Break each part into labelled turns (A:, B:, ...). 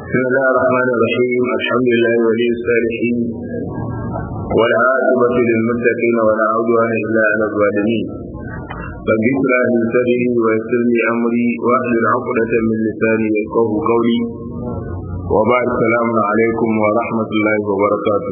A: بسم الله الرحمن الرحيم الحمد لله ولي الصالحين والعاقبة للمتقين ولا عدوان إلا على الظالمين رب اشرح لي صدري ويسر لي أمري واحلل عقدة من لساني يفقه قولي وبعد السلام عليكم ورحمة الله وبركاته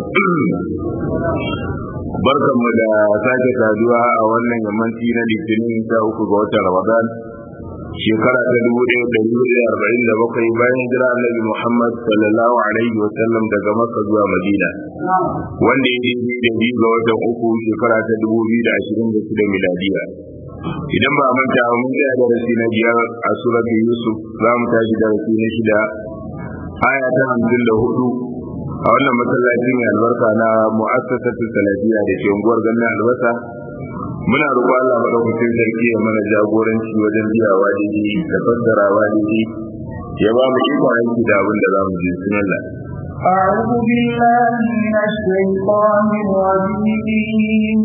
A: barkan mu da sake saduwa a wannan yammanci na litinin ta uku ga watan ramadan shekara ta dubu ɗaya da dubu ɗaya arba'in da bakwai bayan jira annabi muhammad sallallahu alaihi wa sallam daga makka zuwa madina wanda ya daidai da biyu ga watan uku shekara ta dubu biyu da ashirin da shida miladiya idan ba manta mun tsaya darasi na biyar a surat yusuf za mu tashi darasi na shida aya ta hamsin da hudu a wannan masallaci mai albarka na mu'assasatu salafiyya da ke unguwar gannan albasa muna roƙo Allah madaukakin sarki ya mana jagoranci wajen biyawa daidai da fassarawa daidai ya ba mu iko aiki da abin da za mu ji sunalla
B: أعوذ بالله من الشيطان الرجيم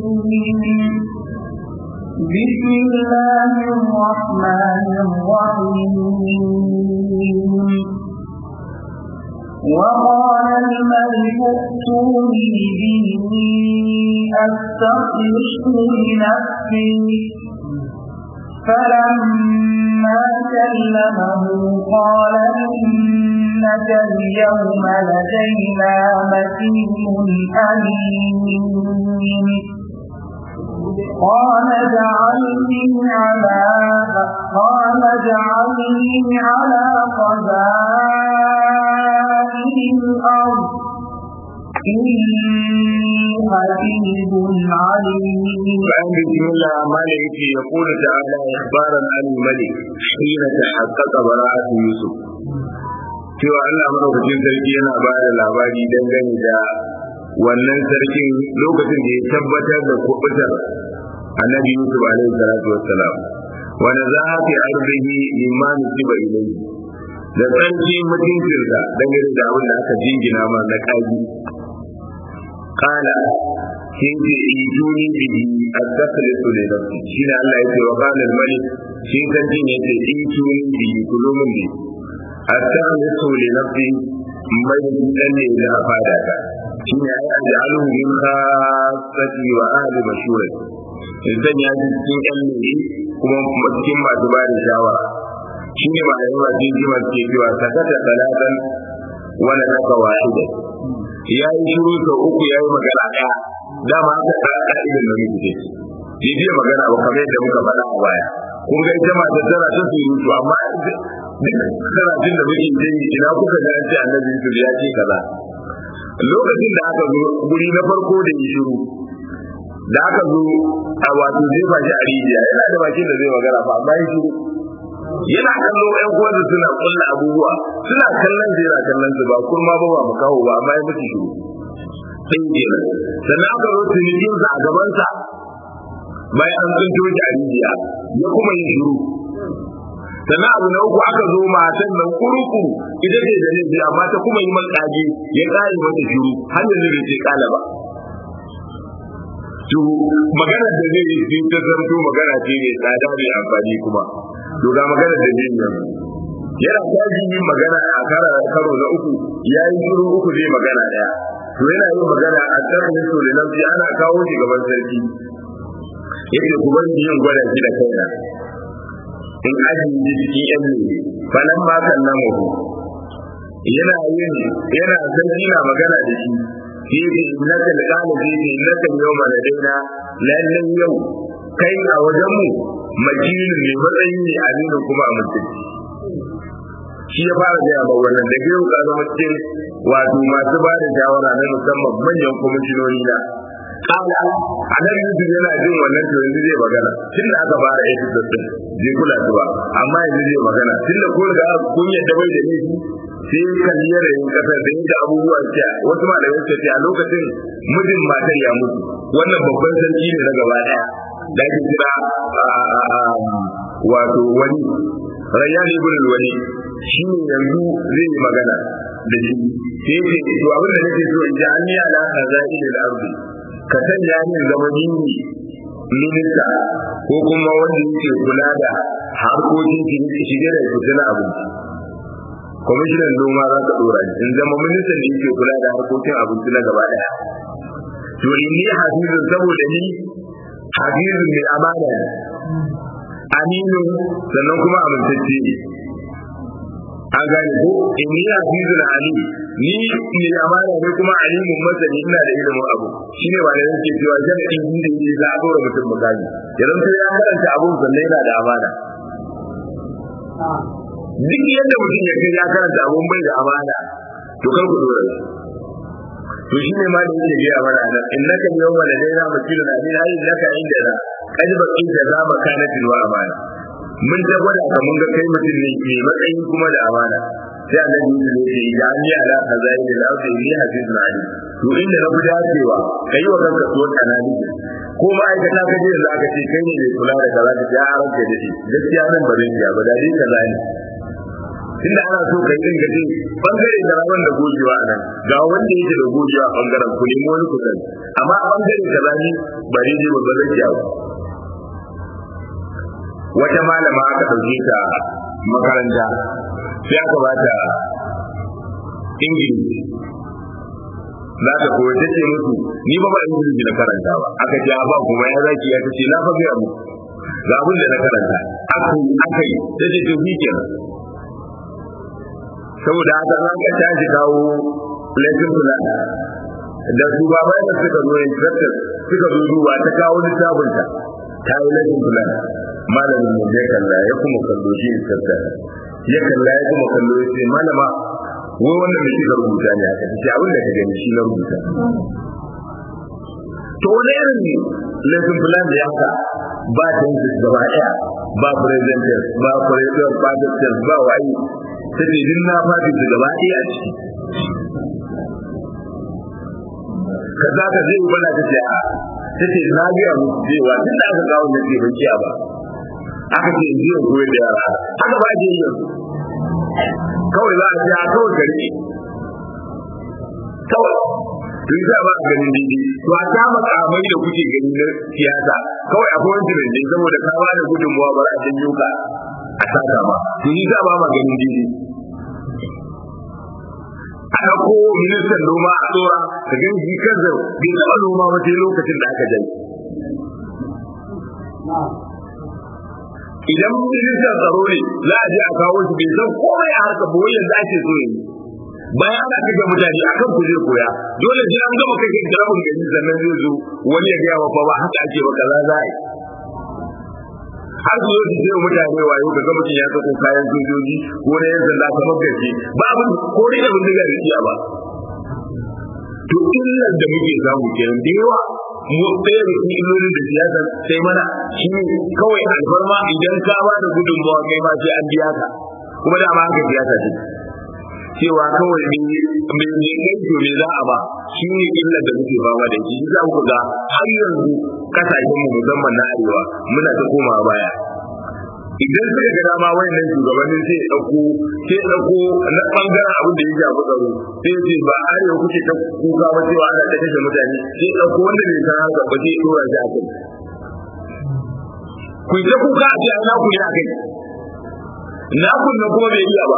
B: بسم الله الرحمن الرحيم وقال الملك ائتوني به أستخلصه لنفسي فلما كلمه قال إنك اليوم لدينا متين أمين قال اجعلني على قال اجعلني على خزائن الأرض إني حفيظ عليم
A: بعد بسم الله ما يأتي يقول تعالى إخبارا عن الملك حين تحقق براءة يوسف cewa Allah madaukakin sarki yana ba da labari dangane da wannan sarkin lokacin da ya tabbatar da kubutar annabi Yusuf alaihi salatu wassalam wanda za a fi arzihi limani tiba ilai da sarki mutuncinsa dangane da abin da aka jingina ma na kaji kala sun ce ituni bihi at-taslisu li nafsi shine Allah ya ce wa qala al-malik shi sarkin ya ce ituni bihi kulumun bi at-taslisu li nafsi mai dan ne da fada ta shine ai an ja'alu min khassati wa ahli mashurati idan ya ji cikin ƴan ne kuma cikin masu ba da shawara shine ba yawa cikin masu ke cewa sakata talatan wala naka wahida ya yi shiru sau uku ya yi magana ɗaya dama aka tsara ƙa'idar da muke ce bai biya magana ba kamar yadda muka faɗa a baya kun ga ita mata tana ta surutu amma duk karatun da muke yi ina kuka ga an ce annabi Yusuf ya ce kaza lokacin da aka zo guri na farko da yi shiru da aka zo a wato jefa shi a rijiya yana da bakin da zai magana ba amma yi shiru yana kallo ƴan uwansa suna kulla abubuwa suna kallon shi yana kallon su ba kurma ba ba mu kawo ba amma ya mutu shiru sai kenan sannan aka zo cinikin sa a gabansa bayan an tsinto shi a rijiya ya kuma yin shiru sannan abu na uku aka zo matan nan kurukuru ita ce da laifi amma ta kuma yi makaji ya kare mata shiru har yanzu bai ce kala ba to magana da zai yi sai ta zanto magana ce mai tsada mai amfani kuma to ga magana da zai yi yana tashi yin magana a kara karo na uku ya yi shiru uku zai magana daya to yana yin magana a tsarin so da nafi ana kawo shi gaban sarki yake ku bar yin gwada shi da kaina in aji ji cikin yan ne falan ma kan nan mu yana yin yana sarki na magana da shi yace innaka laqala yace innaka yawma ladaina lallan yau kai a wajen mu makilin ne matsayi ne a nuna kuma a mutunci shi ya fara gaya ba wannan da yau ka zama cikin wato masu ba da shawara na musamman manyan kwamishinoni na kala a nan yusuf yana jin wannan to yanzu zai magana tun da aka fara aiki da din zai kula su ba amma yanzu zai magana tun da ko da kun yadda bai da laifi sai kalli yanayin kasar da yadda abubuwa ce wasu malamai suka ce a lokacin mijin matar ya mutu wannan babban sarki ne na gaba daya da ake kira wato wani rayyan ibn wani shi ne yanzu zai yi magana da shi sai ce to abin da nake so in ji an yi ala khazain al-ardi ka sanya min zama ni minista ko kuma wanda yake kula da harkokin shige da fice na abinci kwamishinan noma za ka dora in zama ministan da yake kula da harkokin abinci na gaba daya to inni hafizun saboda ni hafizun mai amana ne aminu sannan kuma amintacce ne an gane ko inni hafizun alim ni mai amana ne kuma alimun masani ina da ilimin abu shine ba da yake cewa sharadi inda yake za a dora mutum misali idan sai ya karanta abun sannan yana da amana duk yadda mutum ya kai ya karanta abun bai da amana to kar ku dora shi to shi ne ma da yake biya mana nan innaka yawma ladaina makilun amin ayi laka inda da kad baqi da za makanatin wa amana mun ta gwada ka mun ga kai mutum ne mai matsayin kuma da amana sai annabi Yusuf ya ce ya ni ala kazai da ardi ni hafizun ali to inda na fi dacewa kai wa kanka so kanani ko ma'aikata ka je da aka ce kai ne mai kula da kaza ka ya ranka da shi gaskiya nan ba zai ba da dai kaza ne tunda ana so kai din gaje bangare da rawan da gojewa a nan ga wanda yake da gojewa a bangaren ku nemo wani kusan amma a bangare da rani ba daidai ba ba zai ba wata malama aka dauke ta makaranta sai aka ba ta ingilishi za ta koyi ta ce musu ni ba ba ingilishi na karanta ba aka ce ba kuma ya zaki ya ta ce na fa biya mu ga abin da na karanta aka yi aka yi ta ce to shi kenan saboda haka za ka tashi kawo lesson plan da su ba bai da suka zo instructor suka zo duba ta kawo littafin ta ta yi lesson plan malamin mu ya kalla ya kuma kallo shi instructor ya kalla ya kuma kallo ya ce malama wai wannan da kika rubuta ne aka ce abin da ka gani shi na rubuta to wani irin lesson plan da ya haka ba tenses gaba ɗaya ba present tense ba present past tense ba wayi sai din na fadi su gaba ɗaya a ciki ka za ka zai bana ta ce a ta ce na biya musu cewa tun da aka kawo na ce ban kiya ba aka ce in jiya koyar da yara haka ba ke yi kawai za a ce a kawai gari kawai to yi ba a ganin daidai to a ta makamai da kuke gani na siyasa kawai akwai wani tunanin saboda ka ba da gudunmuwa ba a janyo ka a saka ba to yi ba ma ganin daidai a ɗauko ministan noma a tsora ka gan shi kansa bai taɓa noma ba sai lokacin da aka jai idan ministan tsaro ne za a je a kawo shi bai san komai a harkar ba wai yanzu ake so yanzu bayan ana kashe mutane akan ku zai koya dole sai an gama kashe rabin gari sannan zai zo wani ya gaya wa ba haka ake ba kaza za a yi har su zo su ce mutane wayo ka ga mutum ya sako kayan sojoji ko na yan sanda kamar gaske ba abin ko dai da bindiga da iya ba to illar da muke samu kenan da yawa mu ɗaya da cikin illolin da siyasa sai mana shi kawai alfarma idan ka ba da gudunmawa kai ma sai an biya ka kuma da ma haka siyasa ce cewa kawai ne mai ne kai to ne za a ba shi ne illar da muke fama da shi za ku ga har yanzu kasashen mu musamman na arewa muna ta koma baya idan suka ga dama wayannan shugabannin sai ya dauko sai ya dauko na bangaren abin da ya shafi tsaro sai ce ba arewa kuke ta kuka ba cewa ana ta kashe mutane sai ya dauko wanda bai san haka ba sai ya dora shi a kai ku ta kuka a ce ai na ku ne a kai na kun nan kuma bai iya ba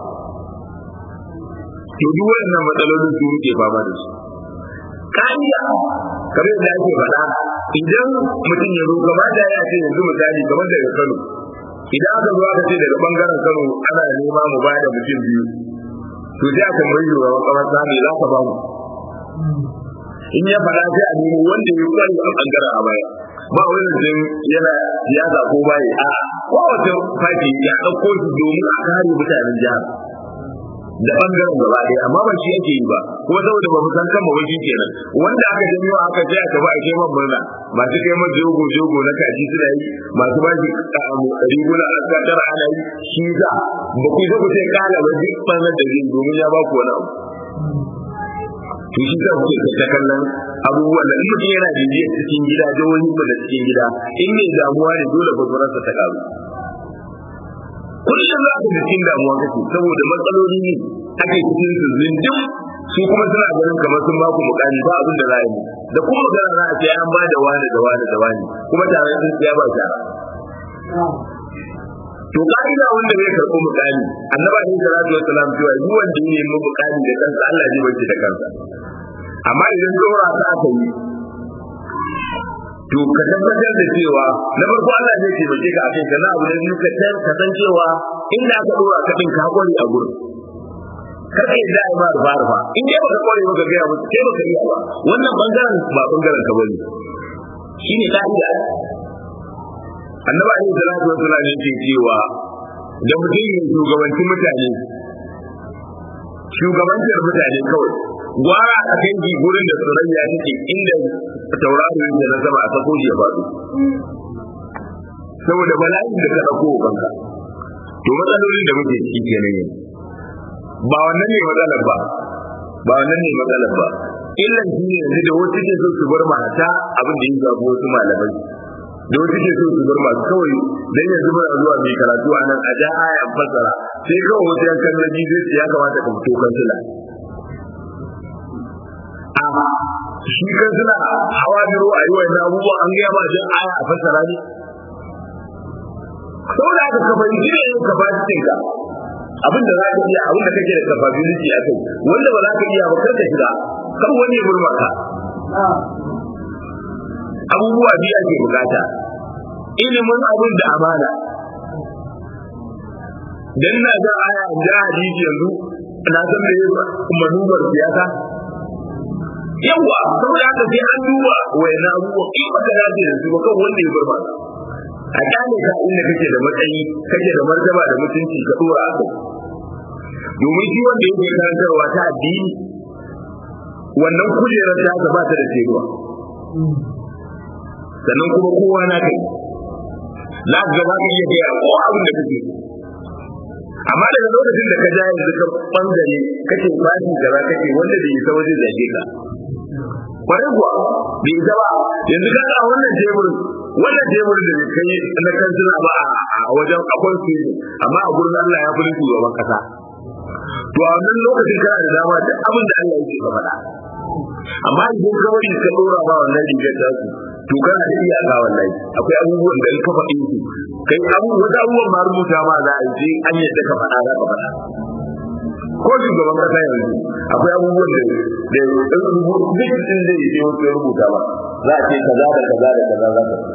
A: to duk wayannan matsalolin su muke fama da su kariya kamar yadda ake faɗa idan mutum ya zo gaba da ya ce yanzu misali kamar daga Kano idan aka zo aka ce daga bangaren Kano ana nema mu ba da mutum biyu to sai aka mai yiwa kamar sami za ka ba mu in ya faɗa sai a nemo wanda ya kware a bangaren a baya ba wani mutum yana siyasa ko bayi a kowace fati ya ɗauko shi domin a kare mutanen jihar da bangaren gaba ɗaya amma ba shi yake yi ba kuma saboda ba mu san kan ba shi kenan wanda aka janyo aka je aka ba a kai man murna masu kai man jogo jogo na kaji suna yi masu ba shi riguna a kadar ana yi shi za ba ku zo ku sai kala ba duk banar da zai domin ya ba ku wani abu to shi za ku ta kallon abubuwan da in mutum yana bibiyar cikin gida jihohin mu da cikin gida in ne damuwa ne dole fasurarsa ta karu kullum za ku cikin damuwa kake saboda matsaloli ne ake cikin su zindin su kuma suna ganin kamar sun ba ku mukami ba abin da za yi da kuma magana za a ce an ba da wani da wani da wani kuma tare sun siya ba tara to ka'ida wanda zai karɓi mukami annaba ne salatu wassalam cewa duk wanda ya nemi mukami da kansa Allah zai bace da kansa amma idan dora ta aka yi to ka tabbatar da cewa na farko Allah zai taimake ka akai kana abu da biyu ka ka san cewa inda aka dora ka din ka kware a gurin kada ya da ba rufa rufa in dai baka kware baka ga musu sai baka iya ba wannan bangaren ba bangaren ka bane shine ka'ida annaba ne salatu wassalam ne ce cewa da mutum ya shugabanci mutane shugabancin mutane kawai gwara a kan gurin da surayya take inda tauraro yake na sama a sako ya faɗo saboda bala'in da ka ɗauko kanka to matsalolin da muke ciki kenan ne ba wannan ne matsalar ba ba wannan ne matsalar ba illan shi ne yanzu da wasu ke so su bar mata abin da ya zafi wasu malamai da wasu ke so su bar masu kawai dan yanzu muna zuwa mai karatu a nan a ja aya fassara sai kawai wasu yan kallon zai ya kamata ka fito kansila amma shi kansila hawa biro a yi wa yana abubuwa an gaya ma jan aya a fassara ne saboda haka ka fahimci ne yin capacity ka abin da za ka iya abin da kake da capability a kai wanda ba za ka iya ba kar ka shiga kar wani ya burma ka abubuwa biyu ake bukata ilimin abin da amana dan na ga aya da hadisi yanzu na san me manubar siyasa yawa saboda haka sai an duba wayannan abubuwa in baka dace da su ba kan wanda ya burma a kyale ka inda kake da matsayi kake da martaba da mutunci ka dora a kai domin shi wanda yake karantarwa ta addini wannan kujerar ta ba ta da teruwa sannan kuma kowa na kai za ka gaba ka iya gaya ko abin da kake amma daga lokacin da ka ja yanzu ka bangare kake fashi kaza kake wanda bai isa waje zage ka kwarai kuwa bai isa ba yanzu ka ga wannan teburin wannan teburin da kai na kansila ba a wajen akwai su amma a gurin Allah ya fi shugaban kasa to a wannan lokacin kana da dama da abin da Allah yake ka faɗa amma idan ka bari ka dora ba wannan rigar ta su to kana da iyaka wallahi akwai abubuwan da in ka faɗi su kai abu wata abubuwan ma rubuta ma za a yi an yadda ka faɗa za ka faɗa ko shugaban kasa yanzu akwai abubuwan da da duk din zai yi wasu ya rubuta ba za a ce kaza da kaza da kaza za ka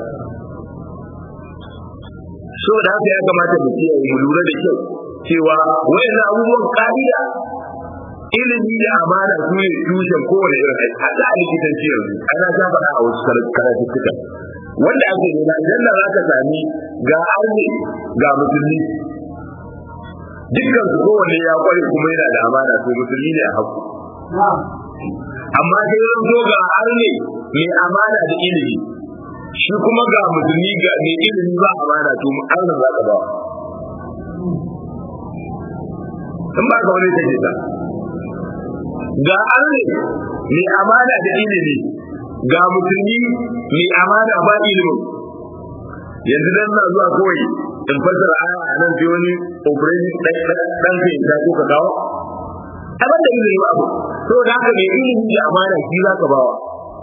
A: so da haka ya kamata mu kiyaye mu lura da kyau cewa wayannan abubuwan ka'ida ilimi da amana su ne tushen kowane irin aiki hatta a likitanci yanzu ana ta faɗa a wasu karatuttuka wanda ake nuna idan da za ka sami ga arni ga musulmi dukkan su kowane ya kware kuma yana da amana to musulmi ne a haku amma sai zan zo ga arni mai amana da ilimi shi kuma ga musulmi ga mai ilimi ba amana to arnin za ka ba in ba ka wani take ta ga arne mai amana da ilimi ga musulmi mai amana ba ilimin yanzu dan na zuwa kawai in fassara aya a nan sai wani operation dan kai ta ko ka dawo abin da ilimi ba abu to da haka mai ilimi da amana shi za ka bawa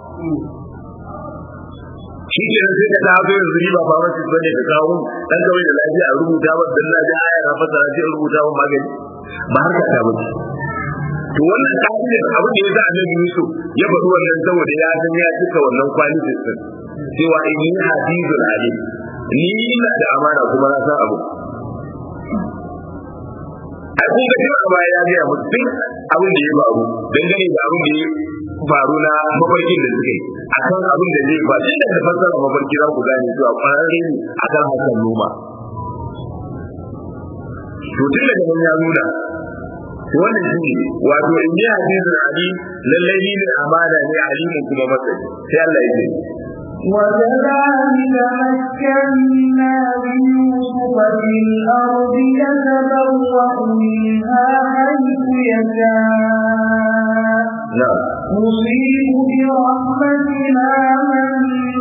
A: shi ke nan sai ka dawo yanzu ni ba pharmacist bane ka kawo dan kawai da lafiya a rubuta ba dan na ji aya na fassara sai rubuta ba magani ba har ka ta bace to wannan ka'idar abin da yasa annabi Yusuf ya faɗi wannan saboda ya san ya cika wannan kwalitin din cewa inni hafizul alim ni ina da amana kuma na san abu a kun ga cewa baya ya gaya musu duk abin da ya faru dangane da abin da ya faru na mafarkin da suka yi akan abin da zai faru inda da fassara mafarki za ku gane cewa kwararre ne akan hakan noma to tun daga nan ya nuna wannan shi ne wato in yi hadisin ali lallai ni ne amana ne alimin kuma matsayi sai Allah ya ce
B: وكذلك مكنا ليوسف في الأرض يتبوأ منها حيث يشاء نصيب برحمتنا من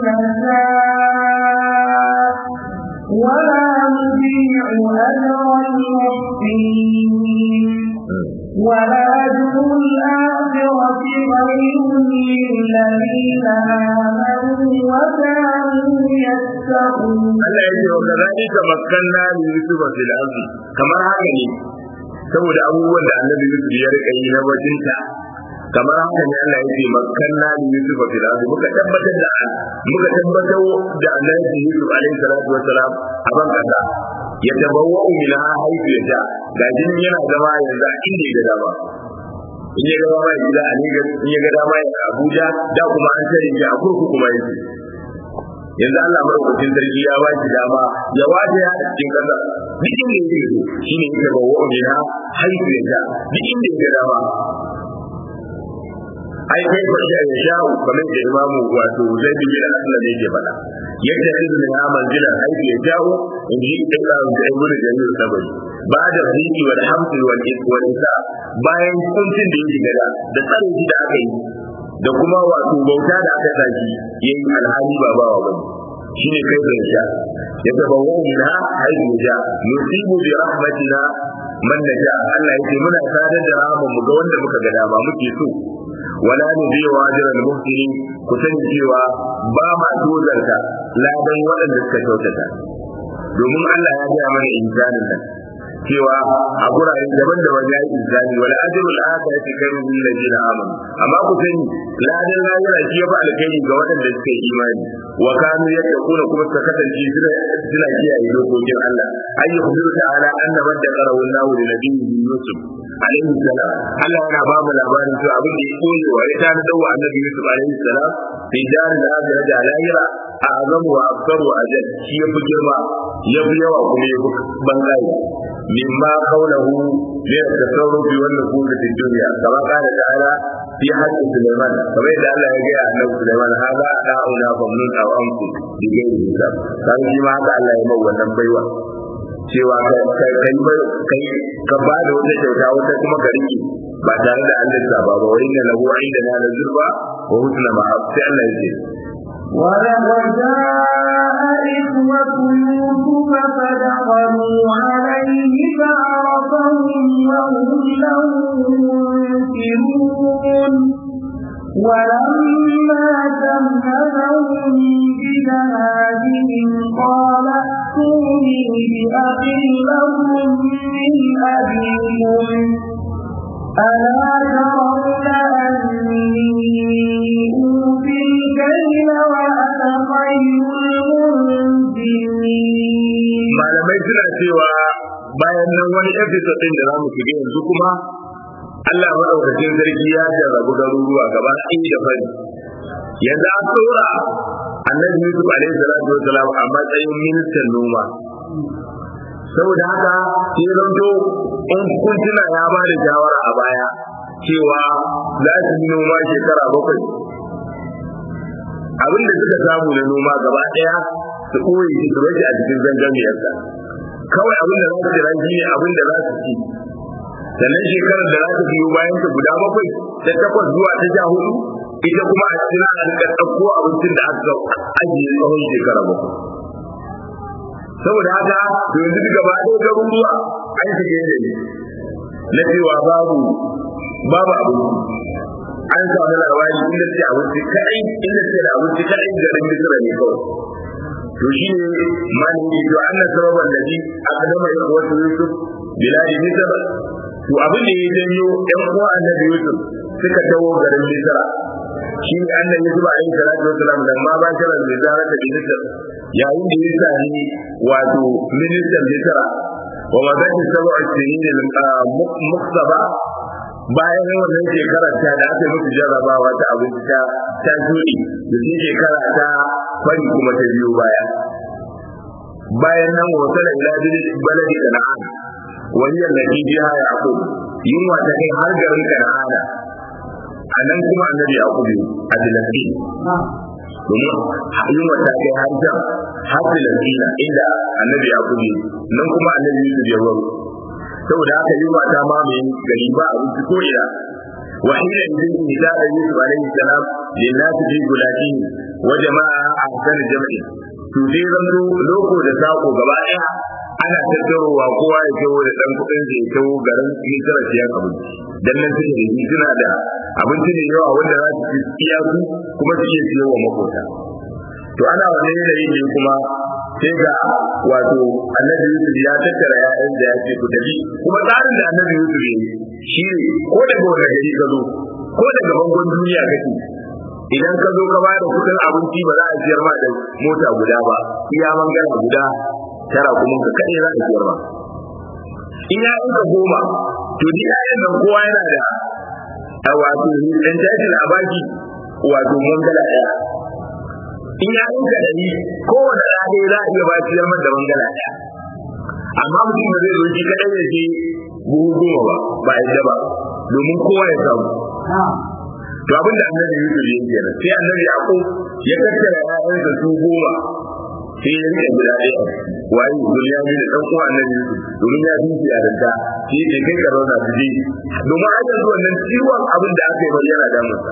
B: نشاء ولا نضيع أجر المحسنين ولأجر الآخرة خير للذين آمنوا وكانوا يتقون
A: Allah ya ce wa kazalika makkanna li yusuf fil ardi kamar haka ne saboda abubuwan da annabi Yusuf ya rika yi na wajinta kamar haka ne Allah ya ce makkanna li yusuf fil ardi muka tabbatar da muka tabbatar da annabi Yusuf alaihi salatu wassalam a ban kasa ya tabawwa minha haythu yasha ga jin yana zama yanzu a inda ya ga dama in ya ga dama ya gida a Lagos in ya ga dama ya Abuja da kuma an tare shi a kurkuku kuma yake yanzu Allah madaukakin sarki ya ba shi dama ya waje ya cikin kasa duk inda yake so shine yake ba wa mina haifu ya ja duk inda yake dama ai kai ba ya sha kamar da imamu wato zai bi da Allah ne yake faɗa yadda izinin ya manzila haifu ya jawo in ji da Allah da ibnu jamil sabari ba da ziki wal hamd wal wal isa bayan kuncin da yake gada da tsarin da aka yi da kuma wato bauta da aka saki yayi alhali ba bawa bane shine kai da sha ya tabawu minha hayyu ja nusibu bi rahmatina man naja Allah yake muna sadar da rahman mu ga wanda muka ga dama muke so wala nu bi wajral muhsinin ku sani cewa ba ma dozarta ladan waɗanda suka kyautata domin Allah ya ga mana insanin nan cewa a gurare daban-daban ya yi izani wal ajrul akhirati khairun lil ladina amanu amma ku sani ladan lahira shi yafi alkhairi ga waɗanda suka yi imani wa kanu yattaquna kuma suka kasance suna suna kiyaye dokokin Allah ay yukhbiru ta'ala anna man taqara wallahu li nabiyyi yusuf alaihi salam Allah yana ba mu labarin cewa abin da ya koyo wa ya tana dawo annabi yusuf alaihi salam fi darin da aka da lahira a azamu wa aksaru ajal shi yafi girma yafi yawa kuma yafi bangare مما قوله من التصرف والنفوذ في الدنيا كما قال تعالى في حق سليمان كما يدعى الله يجي أنه سليمان هذا أداؤنا فمنون أو أمكن بغير حساب كان فيما هذا الله يمو ونم بيوة cewa kai kai ka ba da wata kyauta wata kuma ka rike ba tare da an lissa ba ba wani lahu inda na da zurba wa husna ma sai Allah ya ce
B: وجاء إخوة يوسف فدخلوا عليه فعرفهم وهم له منكرون ولما جهزهم بجهازهم قال ائتوني بأخ لكم من أبيكم ألا ترون أني أوفي الكيل وأنا خير المنزلين
A: malamai suna cewa bayan nan wani episode din da za mu shiga yanzu kuma Allah maɗaukakin sarki ya jarrabu garuruwa gaba ɗaya da fari yanzu an tsora annabi Yusuf alaihi salatu wassalam a matsayin ministan noma saboda haka sai zanto in kun tuna ya ba da shawara a baya cewa za su yi noma shekara bakwai abin da suka samu na noma gaba ɗaya su ɓoye shi su rage a cikin zangamiyarsa kawai abin da za su jira shi ne abin da za su ci sannan shekarar da za ta biyo bayan ta guda bakwai ta takwas zuwa ta sha hudu ita kuma a cikin a rika ɗauko abincin da aka ajiye tsawon shekara bakwai saboda haka to yanzu duk gaba ɗaya garuruwa an shige da ne na cewa babu babu abinci an samu labari inda ce abinci kaɗai inda ce da abinci kaɗai garin misira ne kawai to shi ne malami to an sababan da ji aka gama yin wasu yusuf biladi misira to abin da ya janyo ɗan uwa annabi yusuf suka dawo garin misira shi ne annabi yusuf alaihi salatu wasalam da ma ba kira da zara da misira yayin da ya sani wato ministan misira wa magana sab'a sinin muktaba bayan wannan shekarar ta da aka musu jarrabawa ta abinci ta ta juri da shi shekara ta fari kuma ta biyo baya bayan nan wasala ila baladi kana'an wani yallaki biha yaqub yunwa ta kai har garin kana'ana a nan kuma annabi yaqub a dilafi domin yunwa ta kai har jan har dilafina inda annabi yaqub nan kuma annabi yusuf ya waro saboda haka yunwa ta mamaye gari ba abinci ko ina وحين إذن إذا يوسف عليه السلام للناس في بلاده وجماعة أحسن الجمع to sai zanto loko da sako gaba ɗaya ana tattarowa kowa ya kawo da ɗan kuɗin zai kawo garin misira siyan abinci dan nan suke da shi suna da abinci ne yawa wanda za su ci iya su kuma su iya siyo wa makota to ana wani yanayi ne kuma sai ga wato annabi Yusuf ya tattara ya'yan da ya ce ku tafi kuma tsarin da annabi Yusuf ya yi shi ne ko daga wani gari ka zo ko daga bangon duniya kake idan ka zo ka bada kudin abinci ba za a siyar ma da mota guda ba iya mangana guda tara kuma ka kaɗai za a siyar ma in ya ka goma to ni yayan nan kowa yana da a wato dan tashin a baki wato mangala ɗaya in ya ka ɗari kowane ɗaya za a iya ba siyar ma da mangala ɗaya amma mutum da zai zo shi kaɗai ya ce buhu goma ba ba yadda ba domin kowa ya samu to abin da annabi Yusuf ya kenan sai annabi Yaqub ya tattara ƴaƴansa su goma sai ya rike guda ɗaya wayi duniya ne da ɗan uwa annabi Yusuf domin ya fi shi yarinta shi ke kai ka rauna su je domin a yanzu wannan ciwon abin da aka yi bari yana damunsa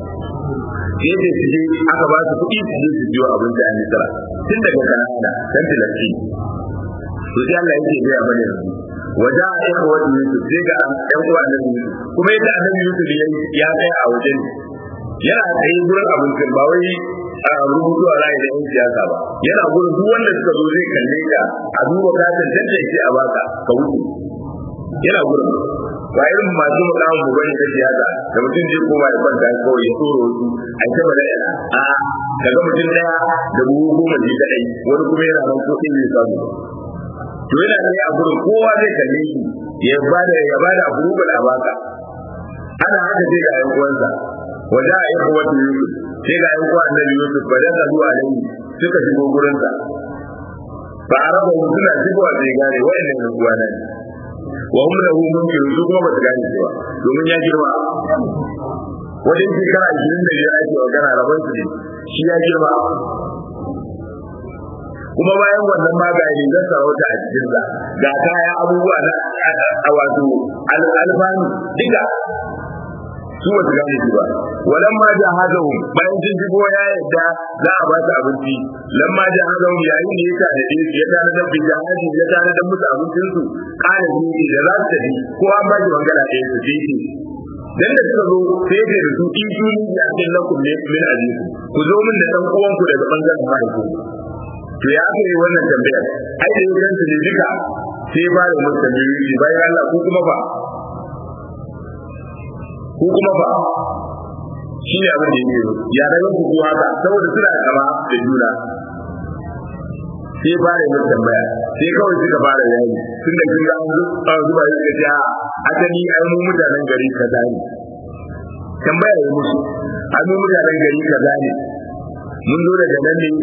A: sai da su je aka ba su kuɗi su je su biyo abin da an yi tara tun daga kanana kan tilasti to sai Allah yake gaya mana yanzu wajen a ɗan uwan Yusuf sai ga ɗan uwa annabi Yusuf kuma yadda annabi Yusuf ya tsaya a wajen yana tsaye gurin abincin ba wai a rubutu a rayu da yan siyasa ba yana gurin duk wanda suka zo zai kalle ka a duba ka tantance a baka ka wuce yana gurin ba irin masu mukamin mu bane ta siyasa da mutum zai koma ya kwanta kawai ya tsoro wasu a ta bada yana a daga mutum daya da buhu goma ji kadai wani kuma yana nan ko zai samu to yana ne a gurin kowa zai kalle shi ya bada ya bada approval a baka ana haka sai ga yan uwansa wajen a yi wata yusuf sai ga yan uwa annabi yusuf ba da zuwa nan suka shigo gurinsa ba a raba mu suna shigowa sai gane wa'annan yan uwa nan wa hum lahu munkiru su kuma ba su gane cewa domin ya girma wajen shekara ashirin da biyar ake magana rabon su ne shi ya girma kuma bayan wannan magani zan sarauta a cikin sa ga kaya abubuwa na a wato alfanu duka su ba su gane shi ba walan ma ja hadahum bayan sun shigo ya yadda za a ba su abinci lam ma ja hadahum yayin da ya tare da ya tare da bijahadi ya tare da musu abincin su kana ni da za su tafi ko an ba shi wangala ɗaya su je shi dan da suka zo sai da su in su ni ya kin lakum ne min azikum ku zo min da dan uwan ku daga bangaren mahaifi to ya aka yi wannan tambayar ai da yayin su ne duka sai ba da musu tambayoyi bayan Allah ku kuma ba ko kuma ba shi ne abin da yake ya daga ku ko haka saboda suna kama da juna sai fara yin tambaya sai kawai suka fara yayi tun da kin ga an zuba yi suka ce a asali ai mu mutanen gari kaza ne tambaya ya musu ai mu mutanen gari kaza ne mun zo daga nan ne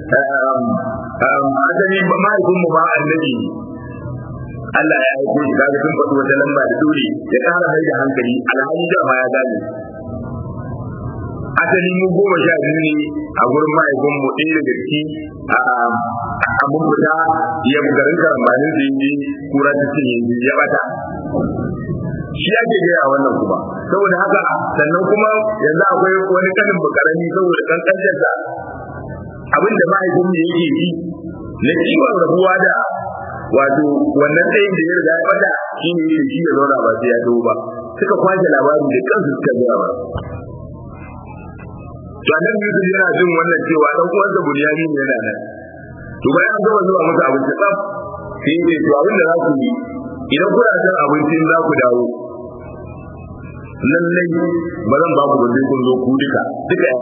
A: asali ba mahaifin mu ba annabi Allah ya aiko shi kaga sun faɗi wata lamba da dole ya ƙara mai da hankali alhali da ma ya gane asali mu goma sha biyu ne a gurin mahaifin mu ɗaya daga ciki a mun fita ya garin karambanin da yi kura ta cinye ya bata shi ake gaya wannan kuma saboda haka sannan kuma yanzu akwai wani kanin bukarami saboda kankancinsa abinda mahaifin mu yake yi na kiwon rabuwa da wato wannan tsayin da ya riga ya bata shi ne yake shi ya zauna ba sai ya dawo ba suka kwashe labarin da kansu suka gaya ba to annabi Yusuf yana jin wannan cewa dan uwansa Bunyani ne yana nan to bayan an gama zuwa masa abinci tsaf sai ya ce to abin da za ku yi idan kuna cin abincin za ku dawo lallai ba zan ba ku ba sai kun zo ku duka duka ya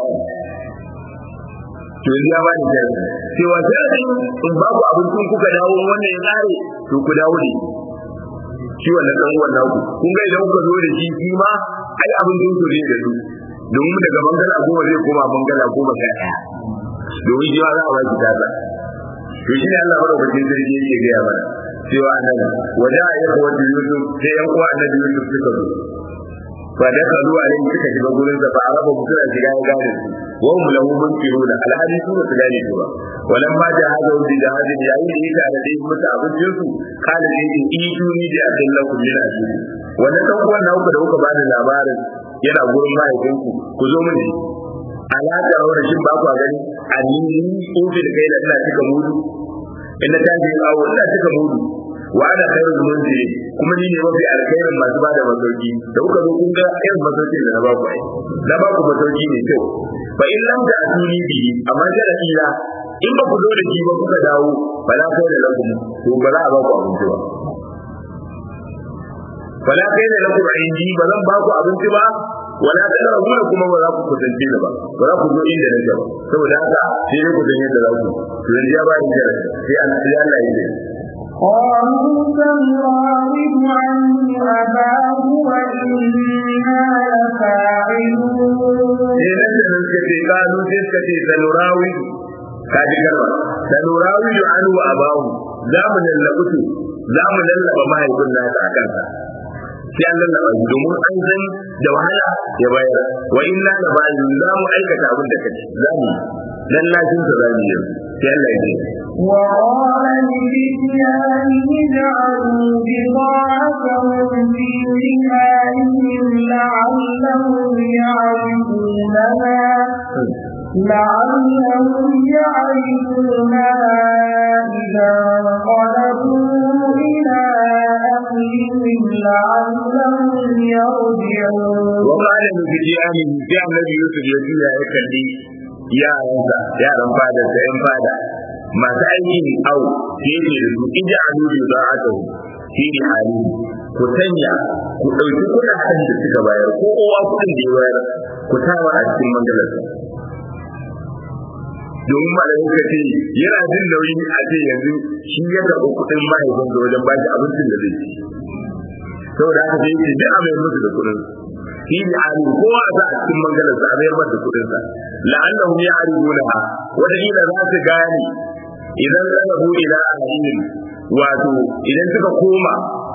A: to yanzu ya bani sai cewa sai in ba ku abincin kuka dawo wannan ya tsare to ku dawo ne shi wannan dan uwan naku kun ga idan kuka zo da shi shi ma ai abincin ku ne da su domin daga bangala goma zai koma bangala goma sha ɗaya domin shi ma za a ba shi tasa to shi ne Allah madaukakin sarki yake gaya mana cewa nan waje a yi wanda Yusuf sai yan uwa annabi Yusuf suka zo fa da ka zuwa ne suka shiga gurin sa fa araba mutuna shiga ya gane su wa hum lahu munkiruna alhadi su su gane su ba walan ma da hada wanda da hada yayin da yake da dai musu abincin su kana ne in iduni da abillakum min ajli wannan dan uwan naku da kuka bani labarin yana gurin mahaifinku ku zo mun ji alaƙa rawar shin ba ku gani a ni ofi da kai da ina cika mudu in na tashi yin awo ina cika mudu wa ana khairul munzili kuma ni ne mafi alkhairin masu bada masauki da kuka zo kun ga irin masaukin da na ba ku ai na ba ku masauki ne kyau fa in lam ta atuni bi amma sharadi la in ba ku zo da shi ba kuka dawo ba la kai da lakum to ba za a ba ku abinci ba wala kai da lakum indi ba zan ba ku abinci ba wala ta da kuma kuma ba za ku kusance ni ba ba za ku zo inda nake ba saboda haka sai dai ku san yadda za ku to yanzu ya ba ni da sai an sai Allah ya yi
B: قالوا سنراود عنه أباه وإنا لفاعلون
A: sai nan da nan suka ce kalu sai suka ce sanurawi ka ji kalma sanurawi anu wa abahu za mu lallabu su za mu lallaba mahaifin nasa a kansa sai an lallaba shi domin an san da wahala ya bayar wa inna la ba'in za mu aikata abin da kace za mu lallashin sa za mu yi sai Allah ya ce
B: وقال لفتيانه اجعلوا بضاعتهم في رحالهم لعلهم يعرفونها لعلهم يعرفونها إذا انقلبوا إلى أهلهم لعلهم يرجعون
A: وقال لفتيانه sai annabi Yusuf ya juya ya kalli yaransa yaran fada da yan fada masu aikin au sai yake da su ija alu bi za'atuhu fi hali ku sanya ku dauki kudaden da suka bayar ko kowa kudin da ya bayar ku tara a cikin mangalarsa domin malamin ka ce yana jin nauyi a ce yanzu shi ya karɓi kuɗin mahaifin da wajen bashi abincin da zai ci saboda haka sai yake duk a mai musu da kuɗin shi ne a kowa a sa a cikin mangalarsa a mayar masa da kuɗinsa la'annahum ya'rifunaha wata kila za su gane idan zalabu ila ahlihim wato idan suka koma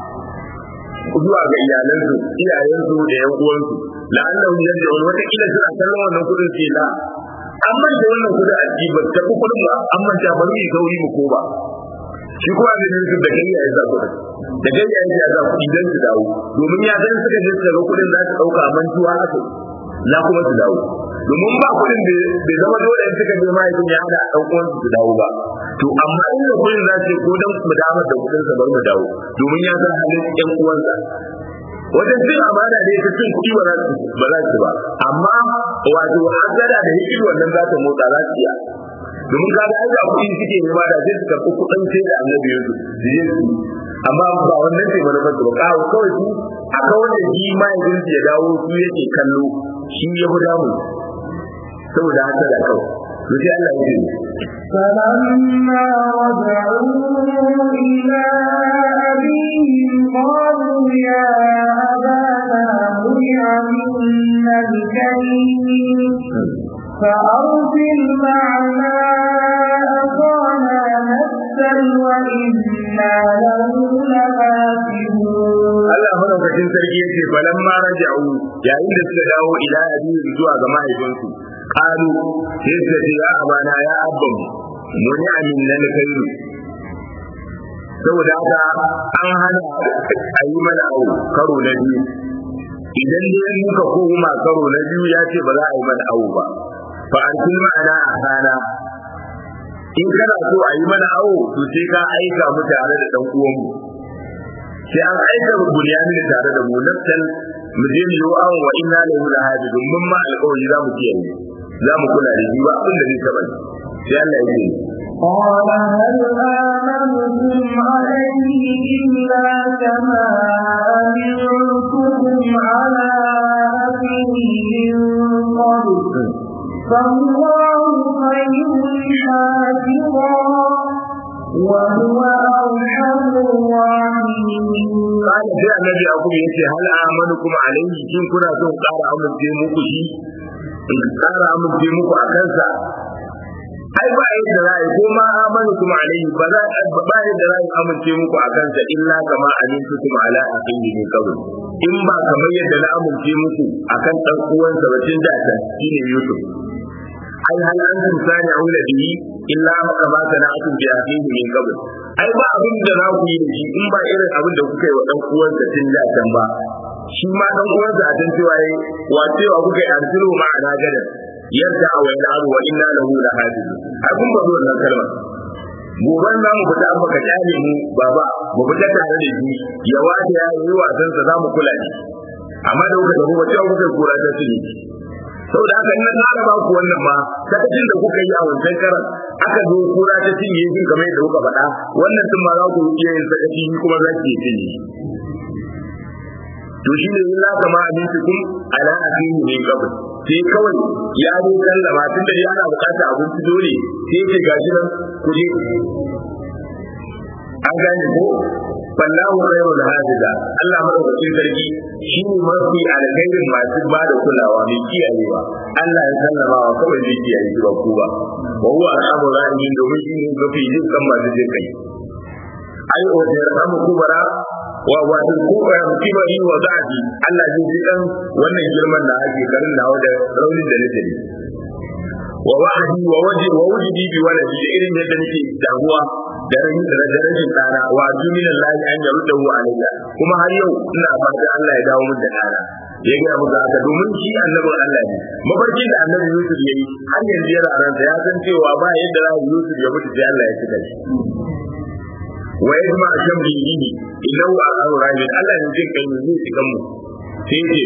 A: zuwa ga iyalansu iyayensu da yan uwansu la'annahum yarji'un wata kila suna kallon wannan kudin ce la an manta wannan kudin a ji ba ta kudin ba an manta bari mu sauri mu koma shi kuma da nan da kai ya za kudin da kai ya ya za kudi dan su dawo domin ya san suka je suka ga kudin za su dauka mantuwa haka za kuma su dawo domin ba kudin da bai zama dole in suka je mahaifin ya hada dan uwan su dawo ba to amma in da kudin za su ko dan mu damar da kudin sa bar mu dawo domin ya san halin yan uwansa wajen cin amana da yake cin kuɗi ba za su ba za su ba amma wato hasada da hikiri wannan za ta motsa za su iya domin kaga ai da kuɗi suke nema da sai su karɓi kuɗin sai da annabi yanzu su je su amma ba wannan ce manufar su ba kawo kawai su a kawai da shi mahaifinsu ya dawo su yake kallo shi ya fi damu saboda hasada kawai to sai Allah ya ce
B: فلما رجعوا إلى أبيهم قالوا يا أبانا منع منا الكريم فأرسل معنا أخانا نسأل وإنا له لحافظون
A: Allah madaukakin sarki ya ce balan ma raja'u yayin da suka dawo ila abin zuwa ga mahaifinsu qalu sai suka ce ya abana ya abban muni amin nan kai saboda haka an hana a yi mana au karo na biyu idan dai muka koma karo na biyu ya ce ba za a yi mana au ba fa an kun ma'ana a kana in kana so a yi mana au to sai ka aika mu tare da dan uwanmu sai an aika bunyamin tare da mu nafsan mu je mu yi awon wa inna lahu lahafizun mun ma alƙawari za mu kiyaye za mu kula da shi ba abin da zai taɓa sai Allah ya ce
B: قال هل آمنتم عليه إلا كما أمنتكم على أبيه من قبل فالله خير حافظا وهو أرحم الراحمين
A: قال sai annabi yakub yace hal amanukum alayhi kin kuna son ƙara amince muku shi in ƙara amince muku a kansa ai ba yadda za a yi ko ma amanu kuma alayhi ba za ba yadda za a yi amince muku a kansa illa kama amintu kuma ala aqihi ne kawai in ba kamar yadda na amince muku akan dan uwansa ba tun da ta shine yusuf ai hal antum sani'una bihi illa kama sana'atum bi aqihi min qabl ai ba abin da za ku yi da shi in ba irin abin da kuka yi wa dan uwansa tun da can ba shi ma dan uwansa a tun cewa yayi wa cewa kuka yi arsilu ma'ana gadan yadda a wani abu wa inna lahu lahafizun ai kun ba wannan kalmar goban za mu fita baka kyale mu baba mu fita tare da shi ya wata ya yi wasan sa za mu kula shi amma da kuka tafi wata kuka kura ta su ne saboda haka in na tsara ba ku wannan ma sakacin da kuka yi a wancan karan aka zo kura ta cinye shi kamar yadda kuka faɗa wannan tun ma za ku iya yin sakaci kuma za ki yi cinye to shi ne illa kama abinci ala akhihi min qabl sai kawai ya zo sallama tun da ana bukata abinci dole sai ce gashi nan kuje an gane ko fallahu khairul hadiza Allah madaukakin sarki shi ne mafi alkhairin masu ba da kulawa mai kiyayewa Allah ya sallama wa kawai zai kiyaye shi ba ku ba wa huwa arhamur rahimin domin shi ne mafi jin kan masu jin kai ai o da rahmu kubara wa wa in ku ba musiba yi wa zafi Allah zai ji dan wannan girman da ake garin nawa da raunin da nake da wa wa'adi wa waji wa wujidi bi waladi da irin yadda nake damuwa da rashin da rashin tsara wa jumin Allah an yarda hu alayya kuma har yau ina fata Allah ya dawo min da tsara ya ga mu haka domin shi annabin Allah ne mafarkin da annabi Yusuf yayi har yanzu yana ransa ya san cewa ba yadda za Yusuf ya mutu sai Allah ya cika shi wa yajma shamlihi innahu al'amru rahim Allah ne jin kai zai cikan mu sai ce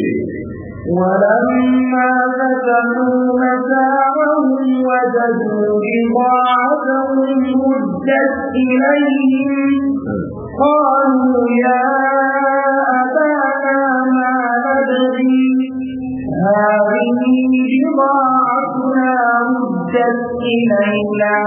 B: ولما فتحوا متاعهم وجدوا بضاعتهم مدت إليهم قالوا يا أبانا ما ندري هذه بضاعتنا مدت إلينا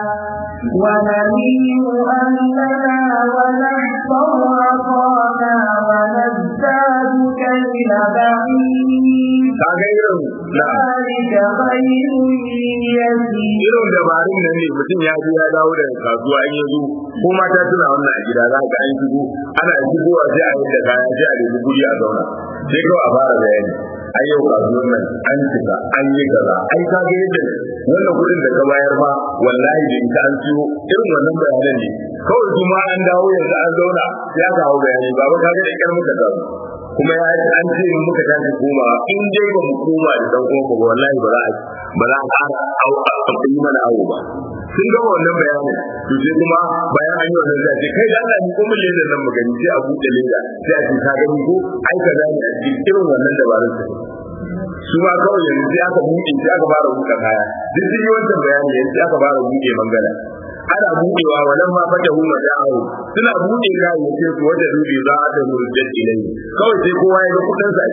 B: ونمير أهلنا ونحفظ عصانا ونزداد كيل بعيد
A: kaga irin na
B: ذلك خير يسير
A: irin dabarun nan ne mutum ya je ya dawo daga kasuwa in yazo ko mata suna wannan a gida za ka an shigo ana shigowa sai a yi da kaya sai a nemi guri a zauna sai kawai a fara bayani ai yau kasuwar nan an cika an yi kaza ai ka ga yadda wannan kuɗin da ka bayar ma wallahi da ita an ciwo irin wannan bayanan ne kawai kuma an dawo yanzu an zauna ya kawo bayani baba ka ga da kyar muka dawo kuma ya yi an ce in muka tashi koma in dai ba mu koma da dan uwan ba wallahi ba za a ba za a ƙara au a yi mana awo ba sun gama wannan bayanin to sai kuma bayan an yi wannan zai ce kai da Allah ni kuma leda nan mu gani sai a buɗe leda sai a ce ka gani ko ai ka gani a cikin irin wannan dabarun su su ma kawai yanzu sai aka buɗe sai aka fara buɗe kaya duk sun yi wancan bayani yanzu sai aka fara buɗe mangala ana buɗewa wannan ma fata hu ma da'awu suna buɗe kayayyakin su wanda dubi za a ta murjat ilai kawai sai kowa ya ga kudin sa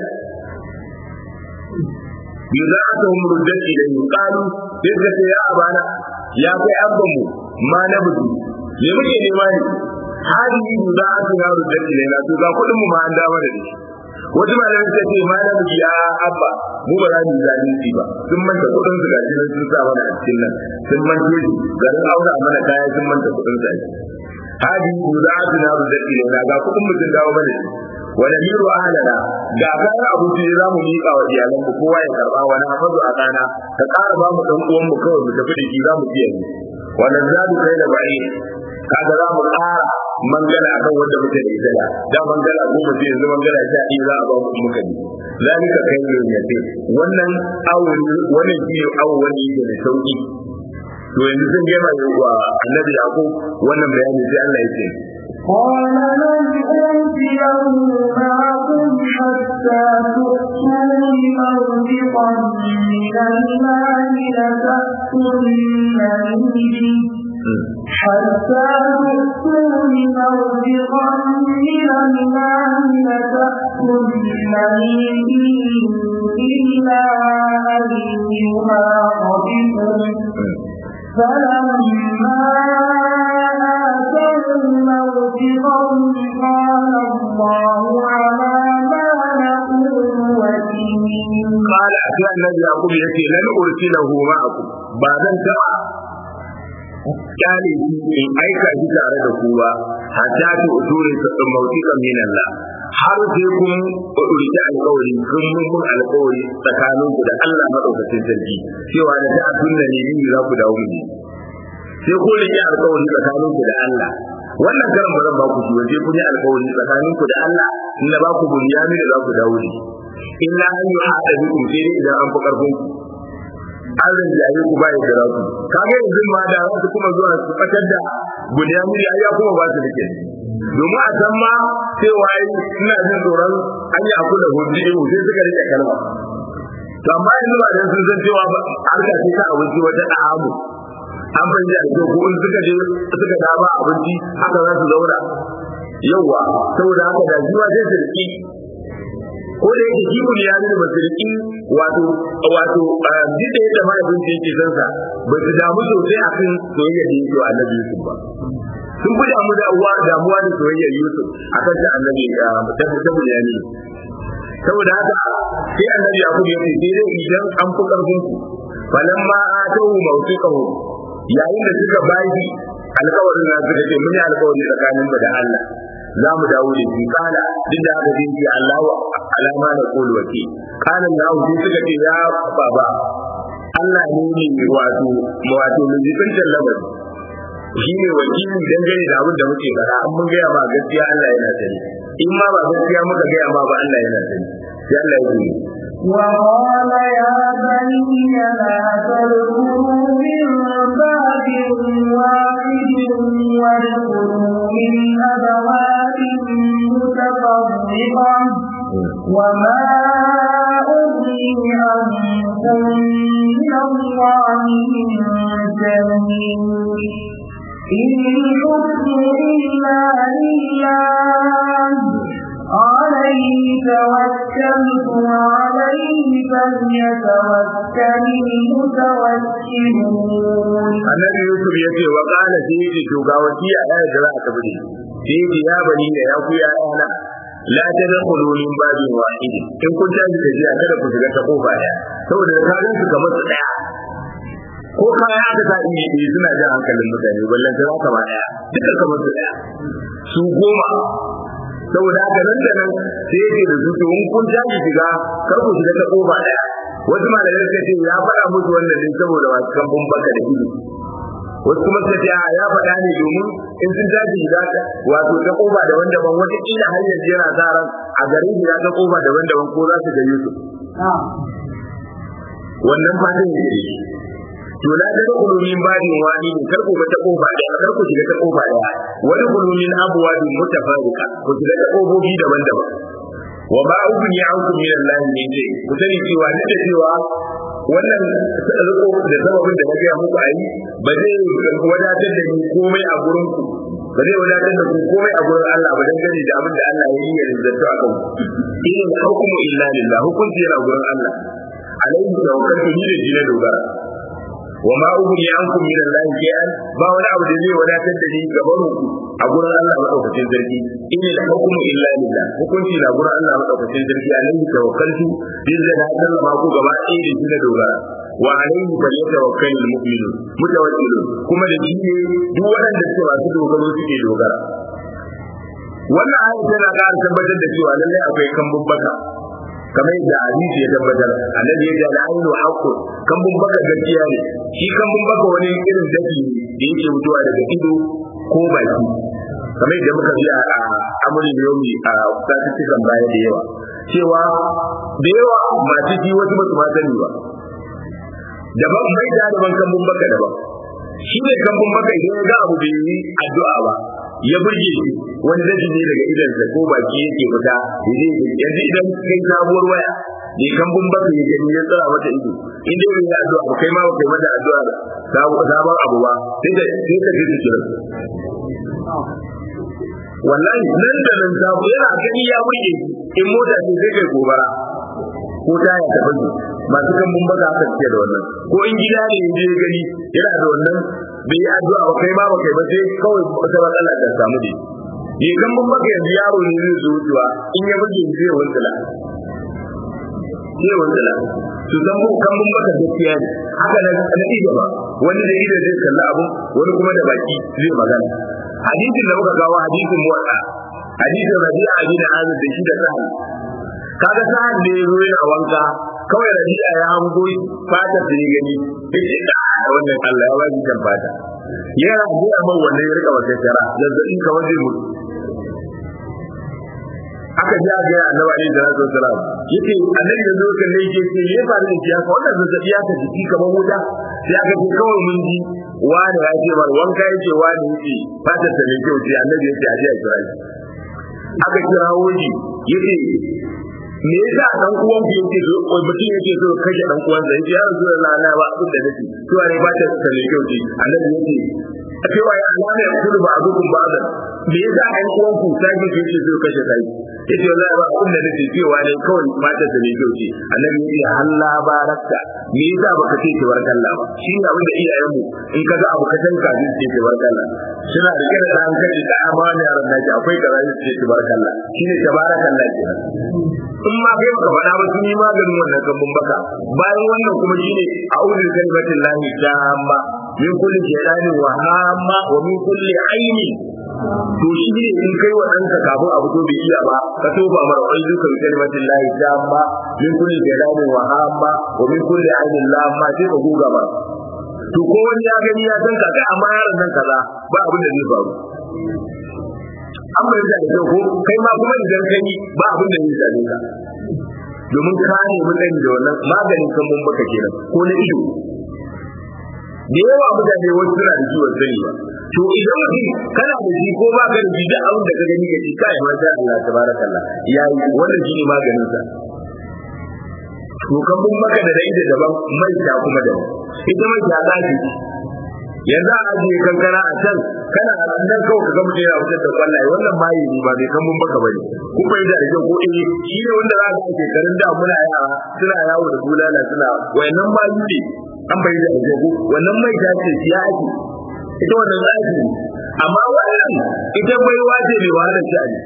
A: yuzatu murjat ilai qalu sai suka ce ya abana ya kai abban mu ma na budu me muke nema ne hadi yuzatu ya murjat ilai na to ga kudin mu ma an dawo da shi wata malamin ta ce ma na budu ya abba mu ba za mu yi zalunci ba sun manta kudin su gashi nan sun sa mana a cikin nan sun manta shi garin aura mana kaya sun manta kudin sa hadi yuzatu ya murjat ilai na ga kudin mu sun dawo mana shi wani miro ahalana ga kayan abinci za mu miƙa wa iyalan mu kowa ya karɓa wani hafazu a kana ka ƙara ba mu ɗan uwan mu kawai mu tafi da shi za mu biya ni wani zadu kai da ba'i kaga za mu ƙara mangala akan wanda muke da ita da da mangala goma ce yanzu mangala sha ɗaya za a ba mu muka bi zalika kai ne ya ce wannan awo wannan shi ne awo wanda yake da sauki to yanzu sun gama wa annabi yaqub wannan bayani sai Allah ya ce
B: قال لن أوتيه معكم حتى تؤتون موثقا من المال لتأتونني به حتى تؤتون موثقا من المال لتأتونني به إلا أن يحاطبكم فلما آتوا موثقهم قال الله على ما نقول وكيل
A: قال أتى النبي يعقوب يأتي لن أرسله معكم بعد أن ترى kyale shi in aika shi tare da ku ba hatta ta usuri ta mautika min Allah har sai kun urki alƙawari kun mun alƙawari tsakanin ku da Allah madaukakin sarki cewa da ta tunna ne ni za ku dawo mu sai kun rike alƙawari tsakanin ku da Allah wannan karan ba zan ba ku shi waje kun yi alƙawari tsakanin ku da Allah in na ba ku bunyami da za ku dawo ne illa an yi hada bikum sai dai idan an fi karfin ku an rinjaye ku ba ya jira ku kaga yanzu ma da za su kuma zuwa su fatar da bunyamini ai ya kuma ba su dake domin a san ma cewa ina jin tsoron an yi aku da hudu sai suka rike kalma to amma yanzu ba dan sun san cewa ba harka ce ta abinci wata da'amu an fahimci a ko in suka je suka dama abinci haka za su zauna yauwa saboda haka da jiwa sai su riki ko da yake jibun ya nuna ba su riki wato wato duk da yadda mahaifinci yake san sa ba su damu sosai akan soyayya da yake wa annabi Yusuf ba sun fi damu da uwa damuwa da soyayyar Yusuf akan ta annabi ta ta ya ne saboda haka sai annabi ya kuma yace sai dai idan an fi karfin ku falamma atahu mawtiqahu yayin da suka bayi alƙawarin na suka ce mun yi alƙawari tsakanin mu da Allah za mu dawo da shi kala duk da haka zai ce Allahu alama na kulu wake kana na sai suka ce ya baba Allah ne ne wato wato mun jikin lamari shi ne wakili dangane da abin da muke fara an mun gaya ma gaskiya Allah yana sani in ma ba gaskiya muka gaya ma ba Allah yana sani sai Allah ya yi
B: وقال يا بني لا تدخلوا من باب واحد وادخلوا من أبواب متفرقة وما أغني عنكم من الله من شيء إن الحكم إلا لله عليه توكلت وعليه فليتوكل المتوكلون
A: annabi yusuf ya ce wa kana sai ya ce to ga wasiya ya da za a tafi da sai ya ce ya bani da ya ku ya ana la tadkhulu min babin wahid in kun tashi tafiya kada ku shiga ta kofa daya saboda ka gan su kamar su daya ko kaya aka sa inda ɗaya suna jan hankalin mutane ballan ta zaka ma daya duka kamar su daya su goma saboda haka nan da nan sai yake da su to in kun tashi shiga kar ku shiga ta kofa daya wasu malamai suka ce ya faɗa musu wannan ne saboda masu kambun baka da ido wasu kuma suka ce a ya faɗa ne domin in sun tashi shiga wato ta kofa daban-daban wata kila har yanzu yana sa ran a garin shiga ta kofa daban-daban ko za su ga Yusuf wannan fatan ne to la ta kulu min babin wani ne kar ku ga ta kofa da kar ku shiga ta kofa da wani kulu min abwabin mutafarriqa ku shiga ta kofofi daban-daban wa ma ubni ankum min Allah min shay ku sani cewa ne da cewa wannan riko da sababin da nake muku ayi ba zai wadatar da ni komai a gurin ku ba zai wadatar da ku komai a gurin Allah ba dan gani da abin da Allah ya yi ya rinjato a kanku in hukmu illa lillah hukunci yana gurin Allah alaihi tawakkaltu ni da jina dogara wa ma ughni ankum min Allah shay'an ba wani abu da zai wadatar da ni gaban ku a gurin Allah madaukakin sarki in al hukmu illa lillah hukunci na gurin Allah madaukakin sarki alaihi tawakkaltu bin da na sallama ku gaba ɗaya da shi na dogara wa alaihi falyatawakkal al mu'minun mutawakkilun kuma da shi ne duk waɗanda suke masu dogaro suke dogara wannan ayat tana ƙara tabbatar da cewa lallai akwai kambun baka kamar yadda hadisi ya tabbatar annabi ya ce al-ainu haqqun kambun baka gaskiya ne shi kambun baka wani irin dafi ne da yake mutuwa daga ido ko baki kamar yadda muka ji a amurin yomi a statistikan baya da yawa cewa da yawa masu ji wasu ba su ma sani ba daban mai da daban kambun baka daban shi ne kambun baka idan ya ga abu bai yi addu'a ba ya burge shi wani daji ne daga idansa ko baki yake fita yanzu idan kai sabuwar waya ne kambun baka ya gani ya tsara mata ido in dai bai yi addu'a ba kai ma ba kai mata addu'a da sabon abu ba sai da sai ka ji kira wallahi nan da nan sabo yana gani ya burge in mota ce sai kai gobara ko ta ya tafi masu kambun baka aka ce da wannan ko in gida ne je gani yana da wannan bai yi addu'a ba kai ma ba kai ba sai kawai wata matsala ta samu ne yi kambun baka yanzu yaro ne zai zo wucewa in ya burge zai wantsala zai wantsala su san mu kambun baka gaskiya ne haka na na ido ba wani da ido zai kalla abu wani kuma da baki zai magana hadisin da muka kawo hadisin muwatta hadisin rabi'a bin azib da shi da sahih kaga sa'an da ya zo yana wanka kawai rabi'a ya hango fata da ya gani yace da wannan Allah ya bani kan fata yana gura man wannan ya rika wata tara zazzabin ka waje mu aka ji ga annabi alaihi salatu wasalam yace annabi da zo kalle yake ce me ya faru da shi haka wannan zazzabi ya ta jiki kamar wuta sai aka ce kawai mun ji wani ya ce bar wanka yace wani yace fatar ta ne kyau ce annabi yace a je a kira shi aka kira woji yace me yasa dan uwan ku yake so ko mutum yake so kashe dan uwan sa yace ya rasulullah na ba abin da nake to ne fatar ta ne kyau ce annabi yace cewa ya alama ya kudu ba dukun ba da me yasa an uwan ku sai ke ce so kashe sai yace wallahi ba abin da nake cewa ne kawai matar da ne kyauce annabi yace halla barakta me yasa baka ce ki barkalla ba shi ne abin da iyayen mu in kaga abu ka tanka ji ce ki barkalla suna da kira da an kai da amana yaran naki akwai kaza ji ce ki barkalla shi ne tabarakallah kenan in ma kai baka faɗa ba sun yi maganin wannan gambun baka bayan wannan kuma shine a'udhu bi kalimatin lahi tamma min kulli shaytanin wa hamma wa min kulli aini to shi ne in kai wa ɗanka kafin abu to bai iya ba ka toba mara wani duka bi kalimatin lahi tamma min kulli shaytanin wa hamma wa min kulli ainin lamma sai ka guga ba to ko wani ya gani ya san kaga amma yaron nan kaza ba abin da zai faru an bai da kyau ko kai ma kuma idan kai ba abin da zai same ka domin ka ne mutane da wannan maganin kan mun baka kenan ko na ido da yawa mutane wasu suna da ciwon sani ba to idan mutum kana da shi ko ba ka da shi duk abin da ka gani ka ci kai ma sha Allah tabarakallah yayi wannan shi ne maganin sa to kan mun maka da rai da daban mai ta kuma da ita mai ta ta ce yanzu a ajiye kankana a can kana a nan kawai ka ga mutum yana fitar da kwallaye wannan mayi ne ba bai kan mun baka bane kun bai da rage ko eh shi ne wanda za ka ce garin da muna yara suna yawo da bulala suna wayannan mayu ne an bai da rage ko wannan mai ta ce ya ake ita wannan zaki amma wannan ita bai wace mai wahalar ta ne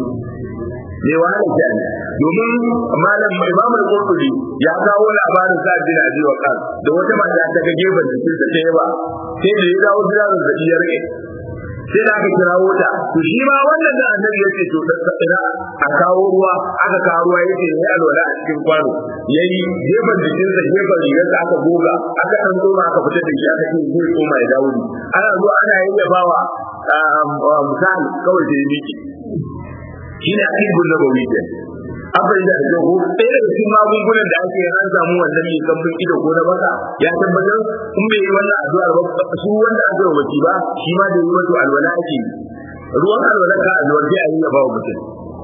A: mai wahalar ta ne domin malam mai mamar kurkuri ya kawo labarin sa bin abi waqas da wata mata ta ga gefen jikin ta ta yaba sai da ya dawo gida da ya rike sai da aka kirawo ta to shi ma wannan da annabi yake to da ina a kawo ruwa aka kawo ruwa yake ne alwala a cikin kwano yayi gefen jikin sa gefen rigar sa aka goga aka dan tsoma aka fitar da shi aka ce zai koma ya dawo ana zuwa ana yayyabawa misali kawai da miki shi ne akibun nabawi ke abin da da ko ɗaya daga cikin magungunan da ake an samu wannan mai kambun ido ko na baka ya tabbatar in bai yi wannan addu'ar ba su wanda aka yi waki ba shi ma da yi wato alwala ake ruwan alwala ka alwala sai a yi ya ba wa mutum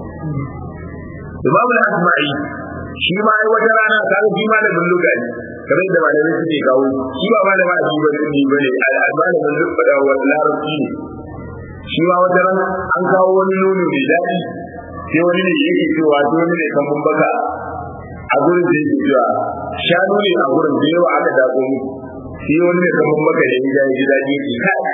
A: Imam al-Asma'i shi ma ai wata rana ka ga shi ma da bulluga ne kamar da malamai suke kawo shi ba malama a ba ne bane al-malamin da wa larabci ne shi ma wata rana an kawo wani nono mai daɗi sai wani ne yake cewa sai wani ne kan baka a gurin da yake cewa shanu ne a gurin da yawa aka dako mu sai wani ne kan baka da ya ji daɗi yake kai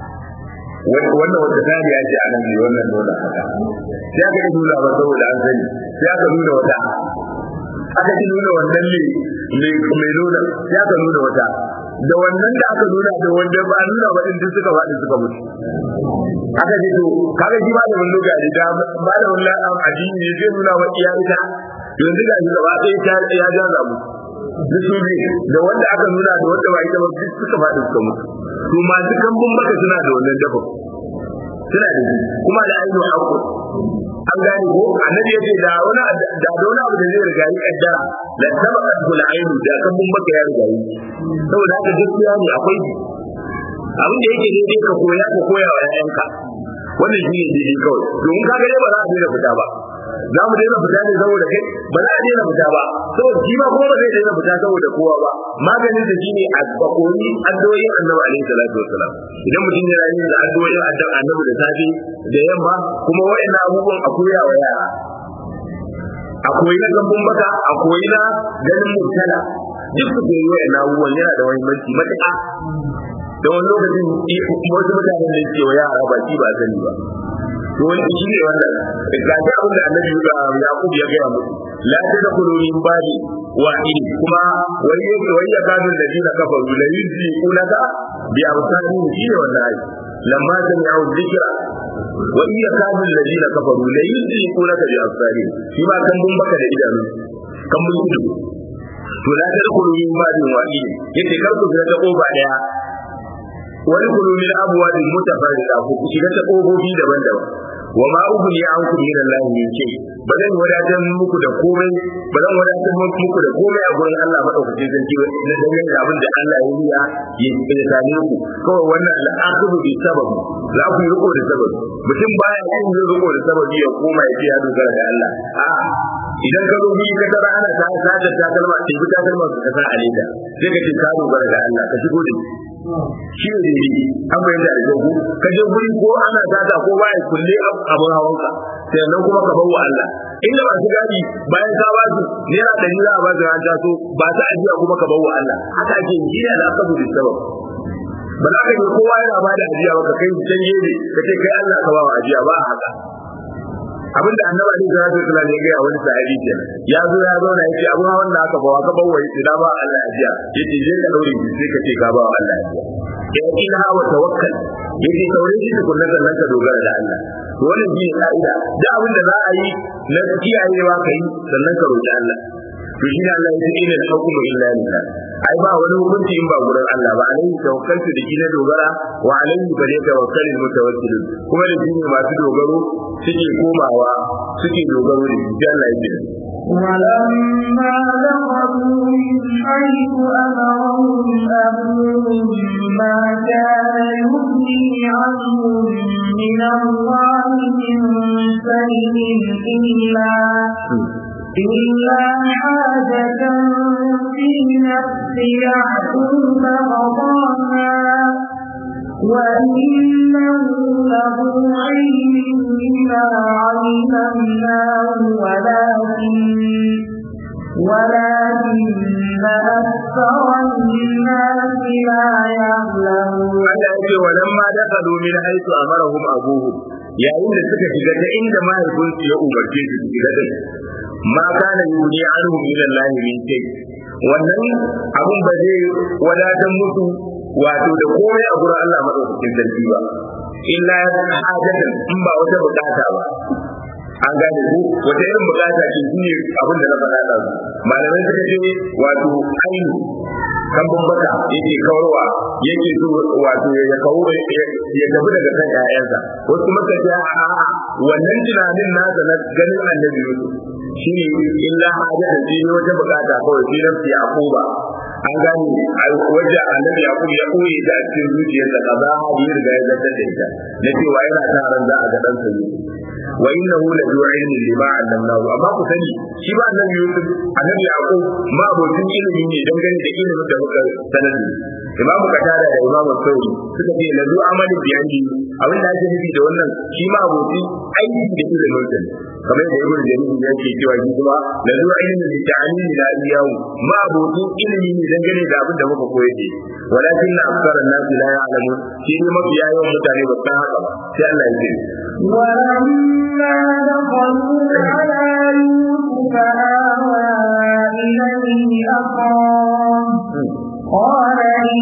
A: wannan wata tari ya ce a nan ne wannan nuna haka sai aka yi nuna ba saboda an sani sai aka nuna wata aka ji nuna wannan ne mai nuna sai aka nuna wata da wannan da aka nuna da wanda ba nuna ba din suka faɗi suka mutu aka ce to kaga shi malamin luga ne da malamin la'am addini ne zai nuna wa iya ita yanzu ga shi gaba ɗaya ta ya ja zamu duk su ne da wanda aka nuna da wanda ba ita ba duk suka faɗi suka mutu to masu kambun maka suna da wannan dafa suna da shi kuma da ainihin haƙo an gane ko annabi yace da wani da wani abu da zai riga yi kaddara da sabaka kula ainu da kambun maka ya riga yi saboda haka gaskiya ne akwai abin da yake daidai ka koya ka koya wa ƴaƴanka wannan shi ne daidai kawai domin ka ga ba za a daina fita ba za mu daina fita ne saboda kai ba za a daina fita ba saboda shi ma kuma ba zai daina fita saboda kowa ba maganin da shi ne a bakoni addu'o'in annabi alaihi salatu wassalam idan mutum yana yin da addu'o'in annabi da safe da yamma kuma wa'annan abubuwan a koya wa yara a koyi na gambun baka a koyi na ganin mutala duk su koyi wa'annan abubuwan yana da muhimmanci matuƙa da wani lokacin wasu mutanen da ke wa yara ba shi ba sani ba to wani shi ne wannan ga shi abin da annabi ya Yaqub ya gaya musu la tadkhulu min babi wahid kuma wani yake wani ya kafin da dina kafaru la yuzi kulaka bi amsani shi ne wannan ayi lamma sami'u dhikra wa in yakadu alladhina kafaru la yuzi kulaka bi amsani shi ma kan bun baka da idanu kan bun ido to la tadkhulu min babi wahid yace kar ku ga ta koba daya wani kulu min abuwa da mutafarrida ku shiga ta kofofi daban-daban wa ma ughni ankum min Allah min shay ba zan wadatar muku da komai ba zan wadatar muku da komai a gurin Allah madaukakin sarki na dangane da abin da Allah ya yi ya same ku kawai wannan al'aqibu bi sabab za ku yi riko da sabab mutum baya yin riko da sababi ya koma ya ce ya dogara da Allah a idan ka zo ka tara ana ta sajar ta kalma ce bi ta kalma ka sa alida sai ka ce ka dogara da Allah ka shigo da shi ne dai an bayyana da jogu ka je guri ko ana sata ko baya kulle abun hawanka sai nan kuma ka bawa Allah inda ba su gadi bayan ka ba su naira ɗari za a ba su ran taso ba ta ajiya kuma ka bawa Allah haka ake yi shi ne al'aqabu bis sabab ba za ka yi kowa yana ba da ajiya ba ka kai can gefe ka ce kai Allah ka ba wa ajiya ba haka abinda annabi ali sallallahu alaihi wasallam ya ga wani sahabi kenan ya zo ya zauna yace abu hawan da aka bawa ka bawa yace da ba Allah ajiya yace je ka daure shi sai ka ce ka ba Allah ajiya ya ina wa tawakkal yace saure shi tukunna sannan ka dogara da Allah to wannan shi ka'ida da abin da za a yi na kiyayewa kai sannan ka roki Allah to shi ne Allah ya ce inna al-hukmu illa lillah ai ba wani hukunci in ba gurin Allah ba alaihi tawakkaltu da na dogara wa alaihi fa ne tawakkalul mutawakkilun kuma da shi ne masu dogaro suke komawa suke dogaro da shi Allah ya ce
B: ولما دخلوا من حيث أمرهم أبوهم ما كان يغني عنهم من الله من شيء إلا إلا حاجة في نفس يعقوب قضاها وإنه له علم لما علمناه ولكن ولكن أكثر الناس لا يعلمون
A: Allah ya ce walamma dakalu min haythu amarahum abuhum yayin da suka shiga ta inda mahaifinsu ya umarce su su shiga din ma kana yuni anhum ila Allah min shay wannan abun ba zai wadatar musu wato da komai a gurin Allah madaukakin sarki ba illa hajatan in ba wata bukata ba an gane ku wata irin bukata ce shine abin da na faɗa da malamai suka ce wato ainu kan bambata yake kawarwa yake so wato ya kawo ya tafi daga kan ƴaƴansa wasu kuma ce a wannan tunanin nasa na ganin annabi Yusuf shine illa hajatan shi ne wata bukata kawai shi nafsi Yaquba an gane wajen annabi Yaqub ya koyi ta a cikin zuciyarsa kaza hadi ya riga ya zartar da ita na cewa yana sa ran za a ga dan sa wa innahu la zu ilmin lima allamnahu amma ku sani shi ba annabi Yusuf annabi Yaqub ma abokin ilimi ne dangane da ilimin da muka sanar Imam Qatada da Imam Sauri suka ce la zu amalin biyandi abin da ake nufi da wannan shi ma abokin aiki da ilimin sa kamar da Ibn Jarir ya ce cewa shi kuma la zu ilmin li ta'limi la iyahu ma abokin ilimi ne dangane da abin da muka koyar da walakin na aksaran nasi la ya'lamun shi ne mafiya yawan mutane ba san haka ba sai Allah ya ce
B: ولما دخلوا على يوسف آوى إليه أخاه قال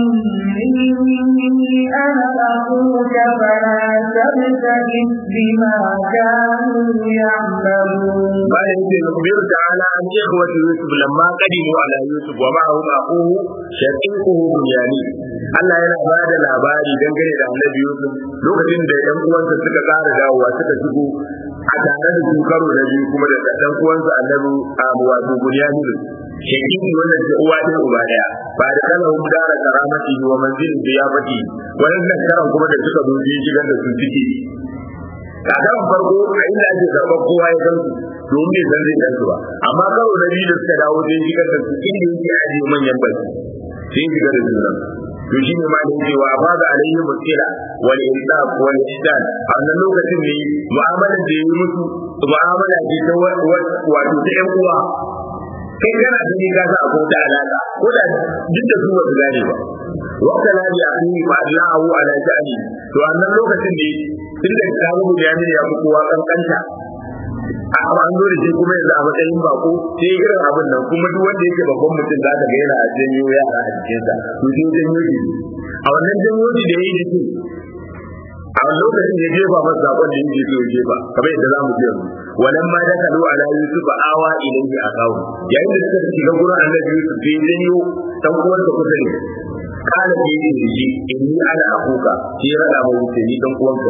B: إني أنا أخوك فلا تبتئس بما كانوا يعملون
A: قال يجي يخبر تعالى عن إخوة يوسف لما قدموا على يوسف ومعهم أخوه شقيقه بنيامين Allah yana ba da labari dangane da annabi Yusuf lokacin da ‘yan uwansa suka ƙara dawowa suka shigo a tare da su karo da biyu kuma da ɗan uwansa annabi Abu wato Bunyamin shakiki wannan da uwa ɗin uba ɗaya ba da kana hum dara karamati wa manzilin da ya faɗi wannan karan kuma da suka zo biyu shigar da su ciki kakan farko a inda ake karɓar kowa ya san su domin bai san zai san su ba amma karo na biyu da suka dawo sai shigar da su inda yake ajiye manyan baki sai shigar da su nan to shi ne ma da cewa ba da alayhi mutila wal insaf wal ihsan a wannan lokacin ne mu'amalar da yi musu mu'amala ce ta wato ta yan uwa kai kana da ni gasa a kota alaka ko da duk da su ba su gane ba wata ladi a cikin ba Allahu ala sha'ani to wannan lokacin ne tun da ka rubu da yamin ya fi kowa kankanta a an zo da shi kuma yanzu a matsayin bako sai irin abin nan kuma duk wanda yake babban mutum za ka ga yana a janyo yara a jikinsa to sai janyo shi a wannan janyo shi da ya yi jiki a lokacin ya jefa masa sakon da yake so ya jefa kamar yadda za mu ji yanzu walan ma dakalu ala yusuf awa ilayhi akawu yayin da suka shiga gurin annabi yusuf sai janyo dan uwan da kusa ne kana da yake da shi inni ana akuka shi ya rada mu ni dan uwanka ne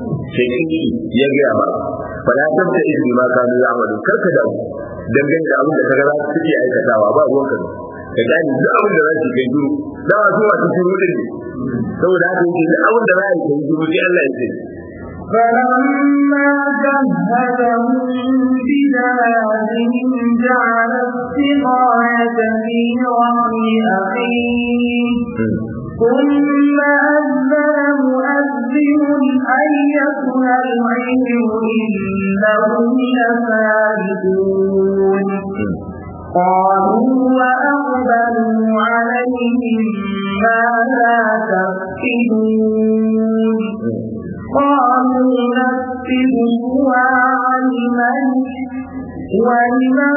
A: sai ya gaya ba fa la tabta izni ma kanu ya'malu karka da dangane da abin da kaga za su suke aikatawa ba ruwan ka ka gani duk abin da za su kai duru da ba su masu shiru din saboda haka yake duk abin da za a yi kai duru sai Allah ya ce
B: فلما جهزهم بجهازهم جعل السقاية في رحل أخيه ثم أذن مؤذن أيتها العير إنهم لسارقون قالوا وأقبلوا عليهم ماذا تفقدون قالوا نفقد سواع الملك ولمن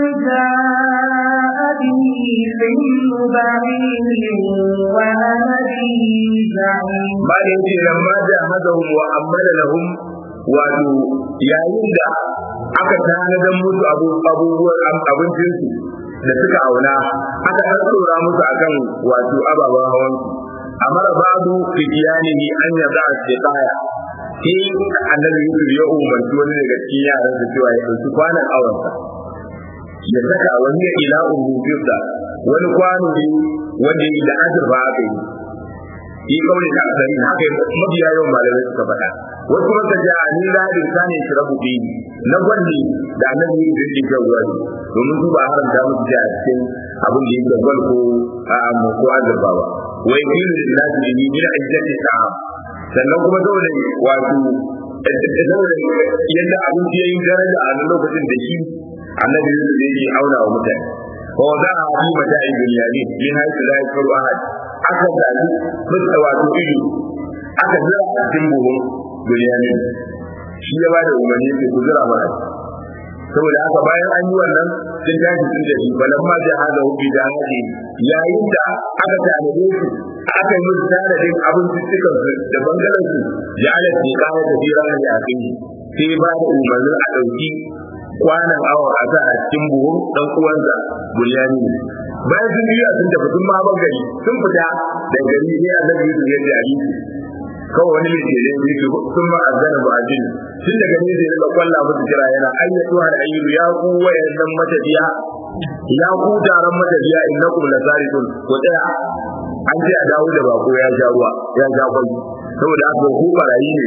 B: جاء به حمل بعير وأنا به زعيم
A: بعد يجي لما جاهدهم وأمل لهم wato yayin da aka tanadar musu abubuwan abincinsu da suka auna aka tsora musu akan wato ababen hawan amara babu fitiyanihi an yaza a shekaya sai annabi yusuf ya umarci wani daga cikin yaran da cewa ya ɗauki kwanan awansa ya saka wani ya ila umufirsa wani kwano ne wanda ya da azurfa aka yi yi kawai da asali haka mabiya yawan malamai suka faɗa wasu maka ja a ni radin sani shi rabu bi na gwanni da annabi yi da yake ruwa ne domin su ba haramta musu da a cikin abin da yake gwal ko a mu ko azurfa ba wai biyu da nasu da ni bila ajjati sa'a sannan kuma saboda wato saboda yadda abinci ya yi daraja a nan lokacin da shi annabi yusuf yake auna wa mutane ko za a yi mata a duniyani min haisu la yakaru ahad aka zabi fuska wato ido aka zira a cikin buhun duniyani shi ya bada umarni sai ku zira mana saboda haka bayan an yi wannan sun tashi sun tafi balan ma da hada hubbi da hadi yayin da aka tanade su aka yi musu tanadin abinciccikan su da bangaren su ya ala ce kawo da jira da yakin sai ba da umarnin a ɗauki kwanan awa a sa a cikin buhun dan uwansa bulyani ne bayan sun biya sun tafi sun ma gari sun fita da gari sai annabi Yusuf ya ji hadisi kawai wani mai ke zai yi sun ma azana ba ajin tun daga ne zai rika kwalla musu kira yana ayyatu har ayyu ya ku wayannan matafiya ya ku taron matafiya innakum lasarikun ko tsaya an ce a dawo da bako ya sha ruwa ya sha kwai saboda haka ku barayi ne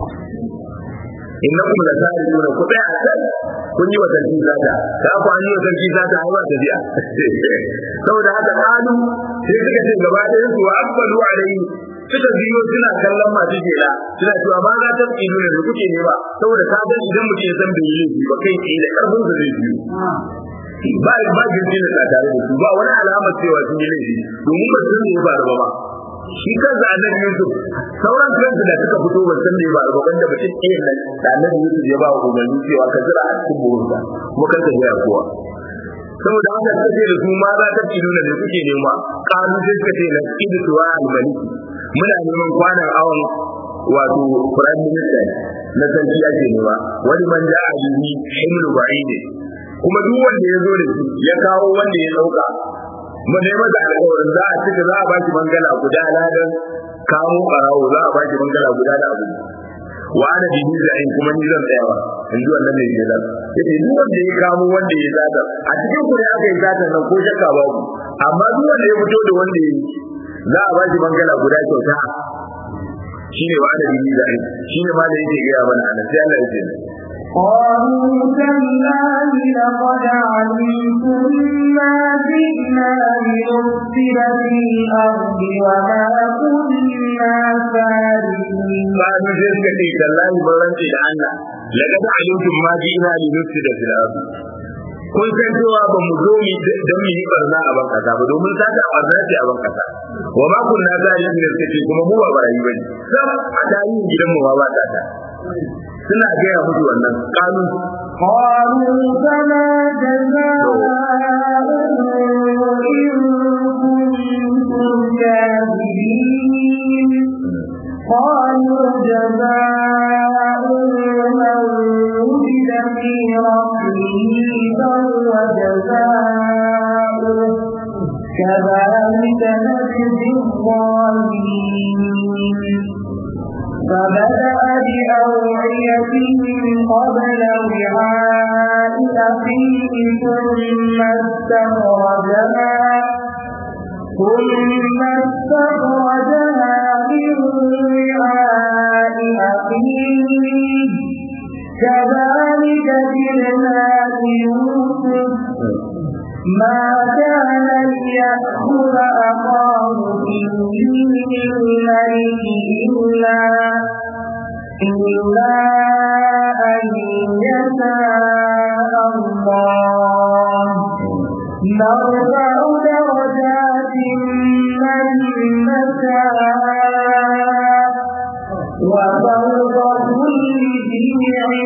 A: innakum lasarikun ku tsaya a can kun yi wa sarki sata da ku an yi wa sarki sata ai ba tafiya saboda haka kalu sai suka ce gaba ɗayan su wa akbalu alayhi suka biyo suna kallon masu jela suna cewa ba za ta tsino ne da kuke ne ba saboda ka san idan mutum ya san bai yi laifi ba kai tsaye da karfin sa zai biyo ba ba jirgi da tare da su ba wani alamar cewa sun yi laifi domin ba sun ne ba ba shi kansa annabi Yusuf sauran kansu da suka fito ban san me ba ba banda mutum ɗaya nan da annabi Yusuf ya ba wa umarni cewa ka jira a cikin burinsa kuma kan ka jira kowa saboda haka suka ce da su ma za ta tilo da kuke nema kanu sai suka ce na idu tuwa al-malik muna neman kwanan awon wato prime minister na sarki ake nema wani man ja a bihi himlu ba'ide kuma duk wanda ya zo da shi ya kawo wanda ya dauka mu ne masa alƙawarin za a cika za a ba shi bangala guda ladan kawo barawo za a ba shi bangala guda da abu wa ana bihi za'in kuma ni zan tsayawa in ji wannan mai ke zan yace duk wanda ya kamo wanda ya zata a cikin ku ne aka yi zata nan ko shakka babu amma duk wanda ya fito da wanda ya yi za a ba shi bangala guda kyauta shine wa ana bihi za'in shine ma da yake gaya mana anan sai Allah ya ce
B: قالوا تالله لقد علمتم ما جئنا لنفسد في الأرض وما كنا سارقين
A: قالوا sai suka ce tallahi ban rance da Allah laqad alimtum ma ji'na li nufsida fil ard kun san cewa ba mu zo mu dan mu yi barna a ban kasa ba domin sata barna ce a ban kasa wa ma kunna zalimin da suke kuma mu ba barayi bane sam a tarihin gidan mu ma ba ta suna gaya musu wannan kanu
B: قالوا فما جزاؤه إن كنتم كاذبين قالوا جزاء من وجد في رحله فهو جزاؤه كذلك نجزي الظالمين فبدأ قبل وعاء أخيه ثم استخرجها ثم استخرجها من وعاء أخيه كذلك جئنا يوسف ما كان ليأخذ أخاه في دين الملك إلا إلا أن يشاء الله نرفع درجات من نشاء وفوق كل ذي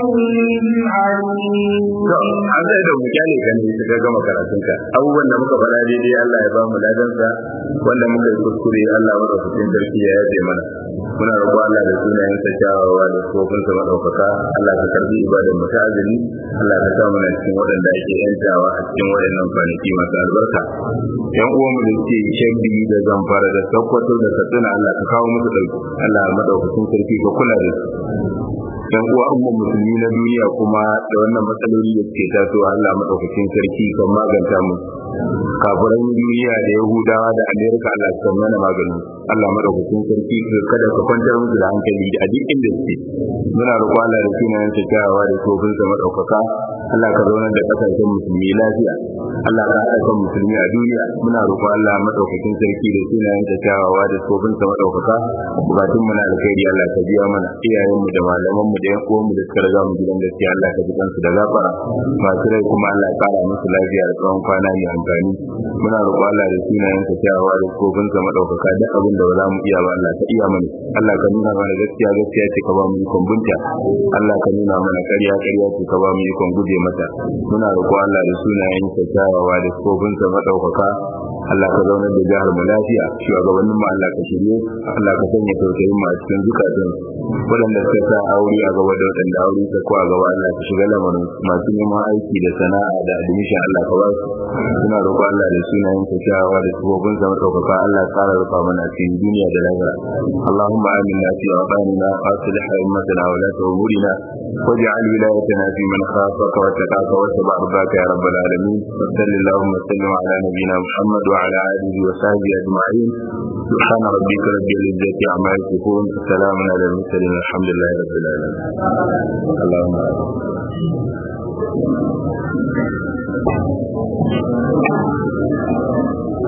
B: علم عليم
A: an sai da mu kyale kan ne suka gama karatun ka abubuwan da muka faɗa daidai Allah ya ba mu ladan sa wanda muka yi kuskure Allah maka cikin sarki ya yaje mana muna roƙo Allah da sunayen sa kyawawa da kofin sa madaukaka Allah ka karbi ibadar mu ta azumi Allah ka sa mana cikin waɗanda ake yantawa a cikin waɗannan kwanaki masu albarka yan uwan mu da suke shabbi da zamfara da sakkwato da katsina Allah ka kawo musu ɗauki Allah madaukakin sarki ka kula da su yan uwa umma musulmi na duniya kuma da wannan matsaloli da suke tasowa Allah madaukakin sarki kan maganta mu kafiran duniya da yahudawa da amerika Allah ka mana maganin Allah madaukakin sarki kada ka kwantar musu da hankali a duk inda suke muna roƙo Allah da sunayen sa kyawawa da kofin sa madaukaka Allah ka zauna da kasashen musulmi lafiya Allah ka haɗa kan musulmi a duniya muna roƙo Allah madaukakin sarki da sunayen sa kyawawa da kofin sa madaukaka bukatun mu na alkhairi Allah ka biya mana iyayen mu da malaman mu da yan uwan mu da suka riga mu gidan gaskiya Allah ka ji kansu da gafara masu rai kuma Allah ya kara musu lafiya da tsawon kwana mai amfani muna roƙo Allah da sunayen sa kyawawa da kofin sa madaukaka duk abin da ba za mu iya ba Allah ka iya mana Allah ka nuna mana gaskiya gaskiya ce ka ba mu ikon bunta Allah ka nuna mana ƙarya ƙarya ce ka ba mu ikon guje mata muna roƙo Allah da sunayen sa kyawawa da kofin sa madaukaka Allah ka zaunar da jihar mu lafiya shugabannin mu Allah ka shirye Allah ka sanya tausayin mu a cikin zukatan waɗanda suka sa aure a gaba da waɗanda aure ta ko a gaba Allah ka shiga lamarin masu neman aiki da sana'a da admission Allah ka ba su suna roƙo Allah da sunayen ka kyawawa da sabobin sa madaukaka Allah ya ƙara rufa mana a cikin duniya da lahira Allahumma aminna fi awqanina wa aslih a'immatana wa la umurina واجعل ولايتنا في من خافك واتقاك واتبع رضاك يا رب العالمين وصل اللهم وسلم على نبينا محمد وعلى اله وصحبه اجمعين سبحان ربك رب العزه عما يصفون سلام على المرسلين الحمد لله رب العالمين اللهم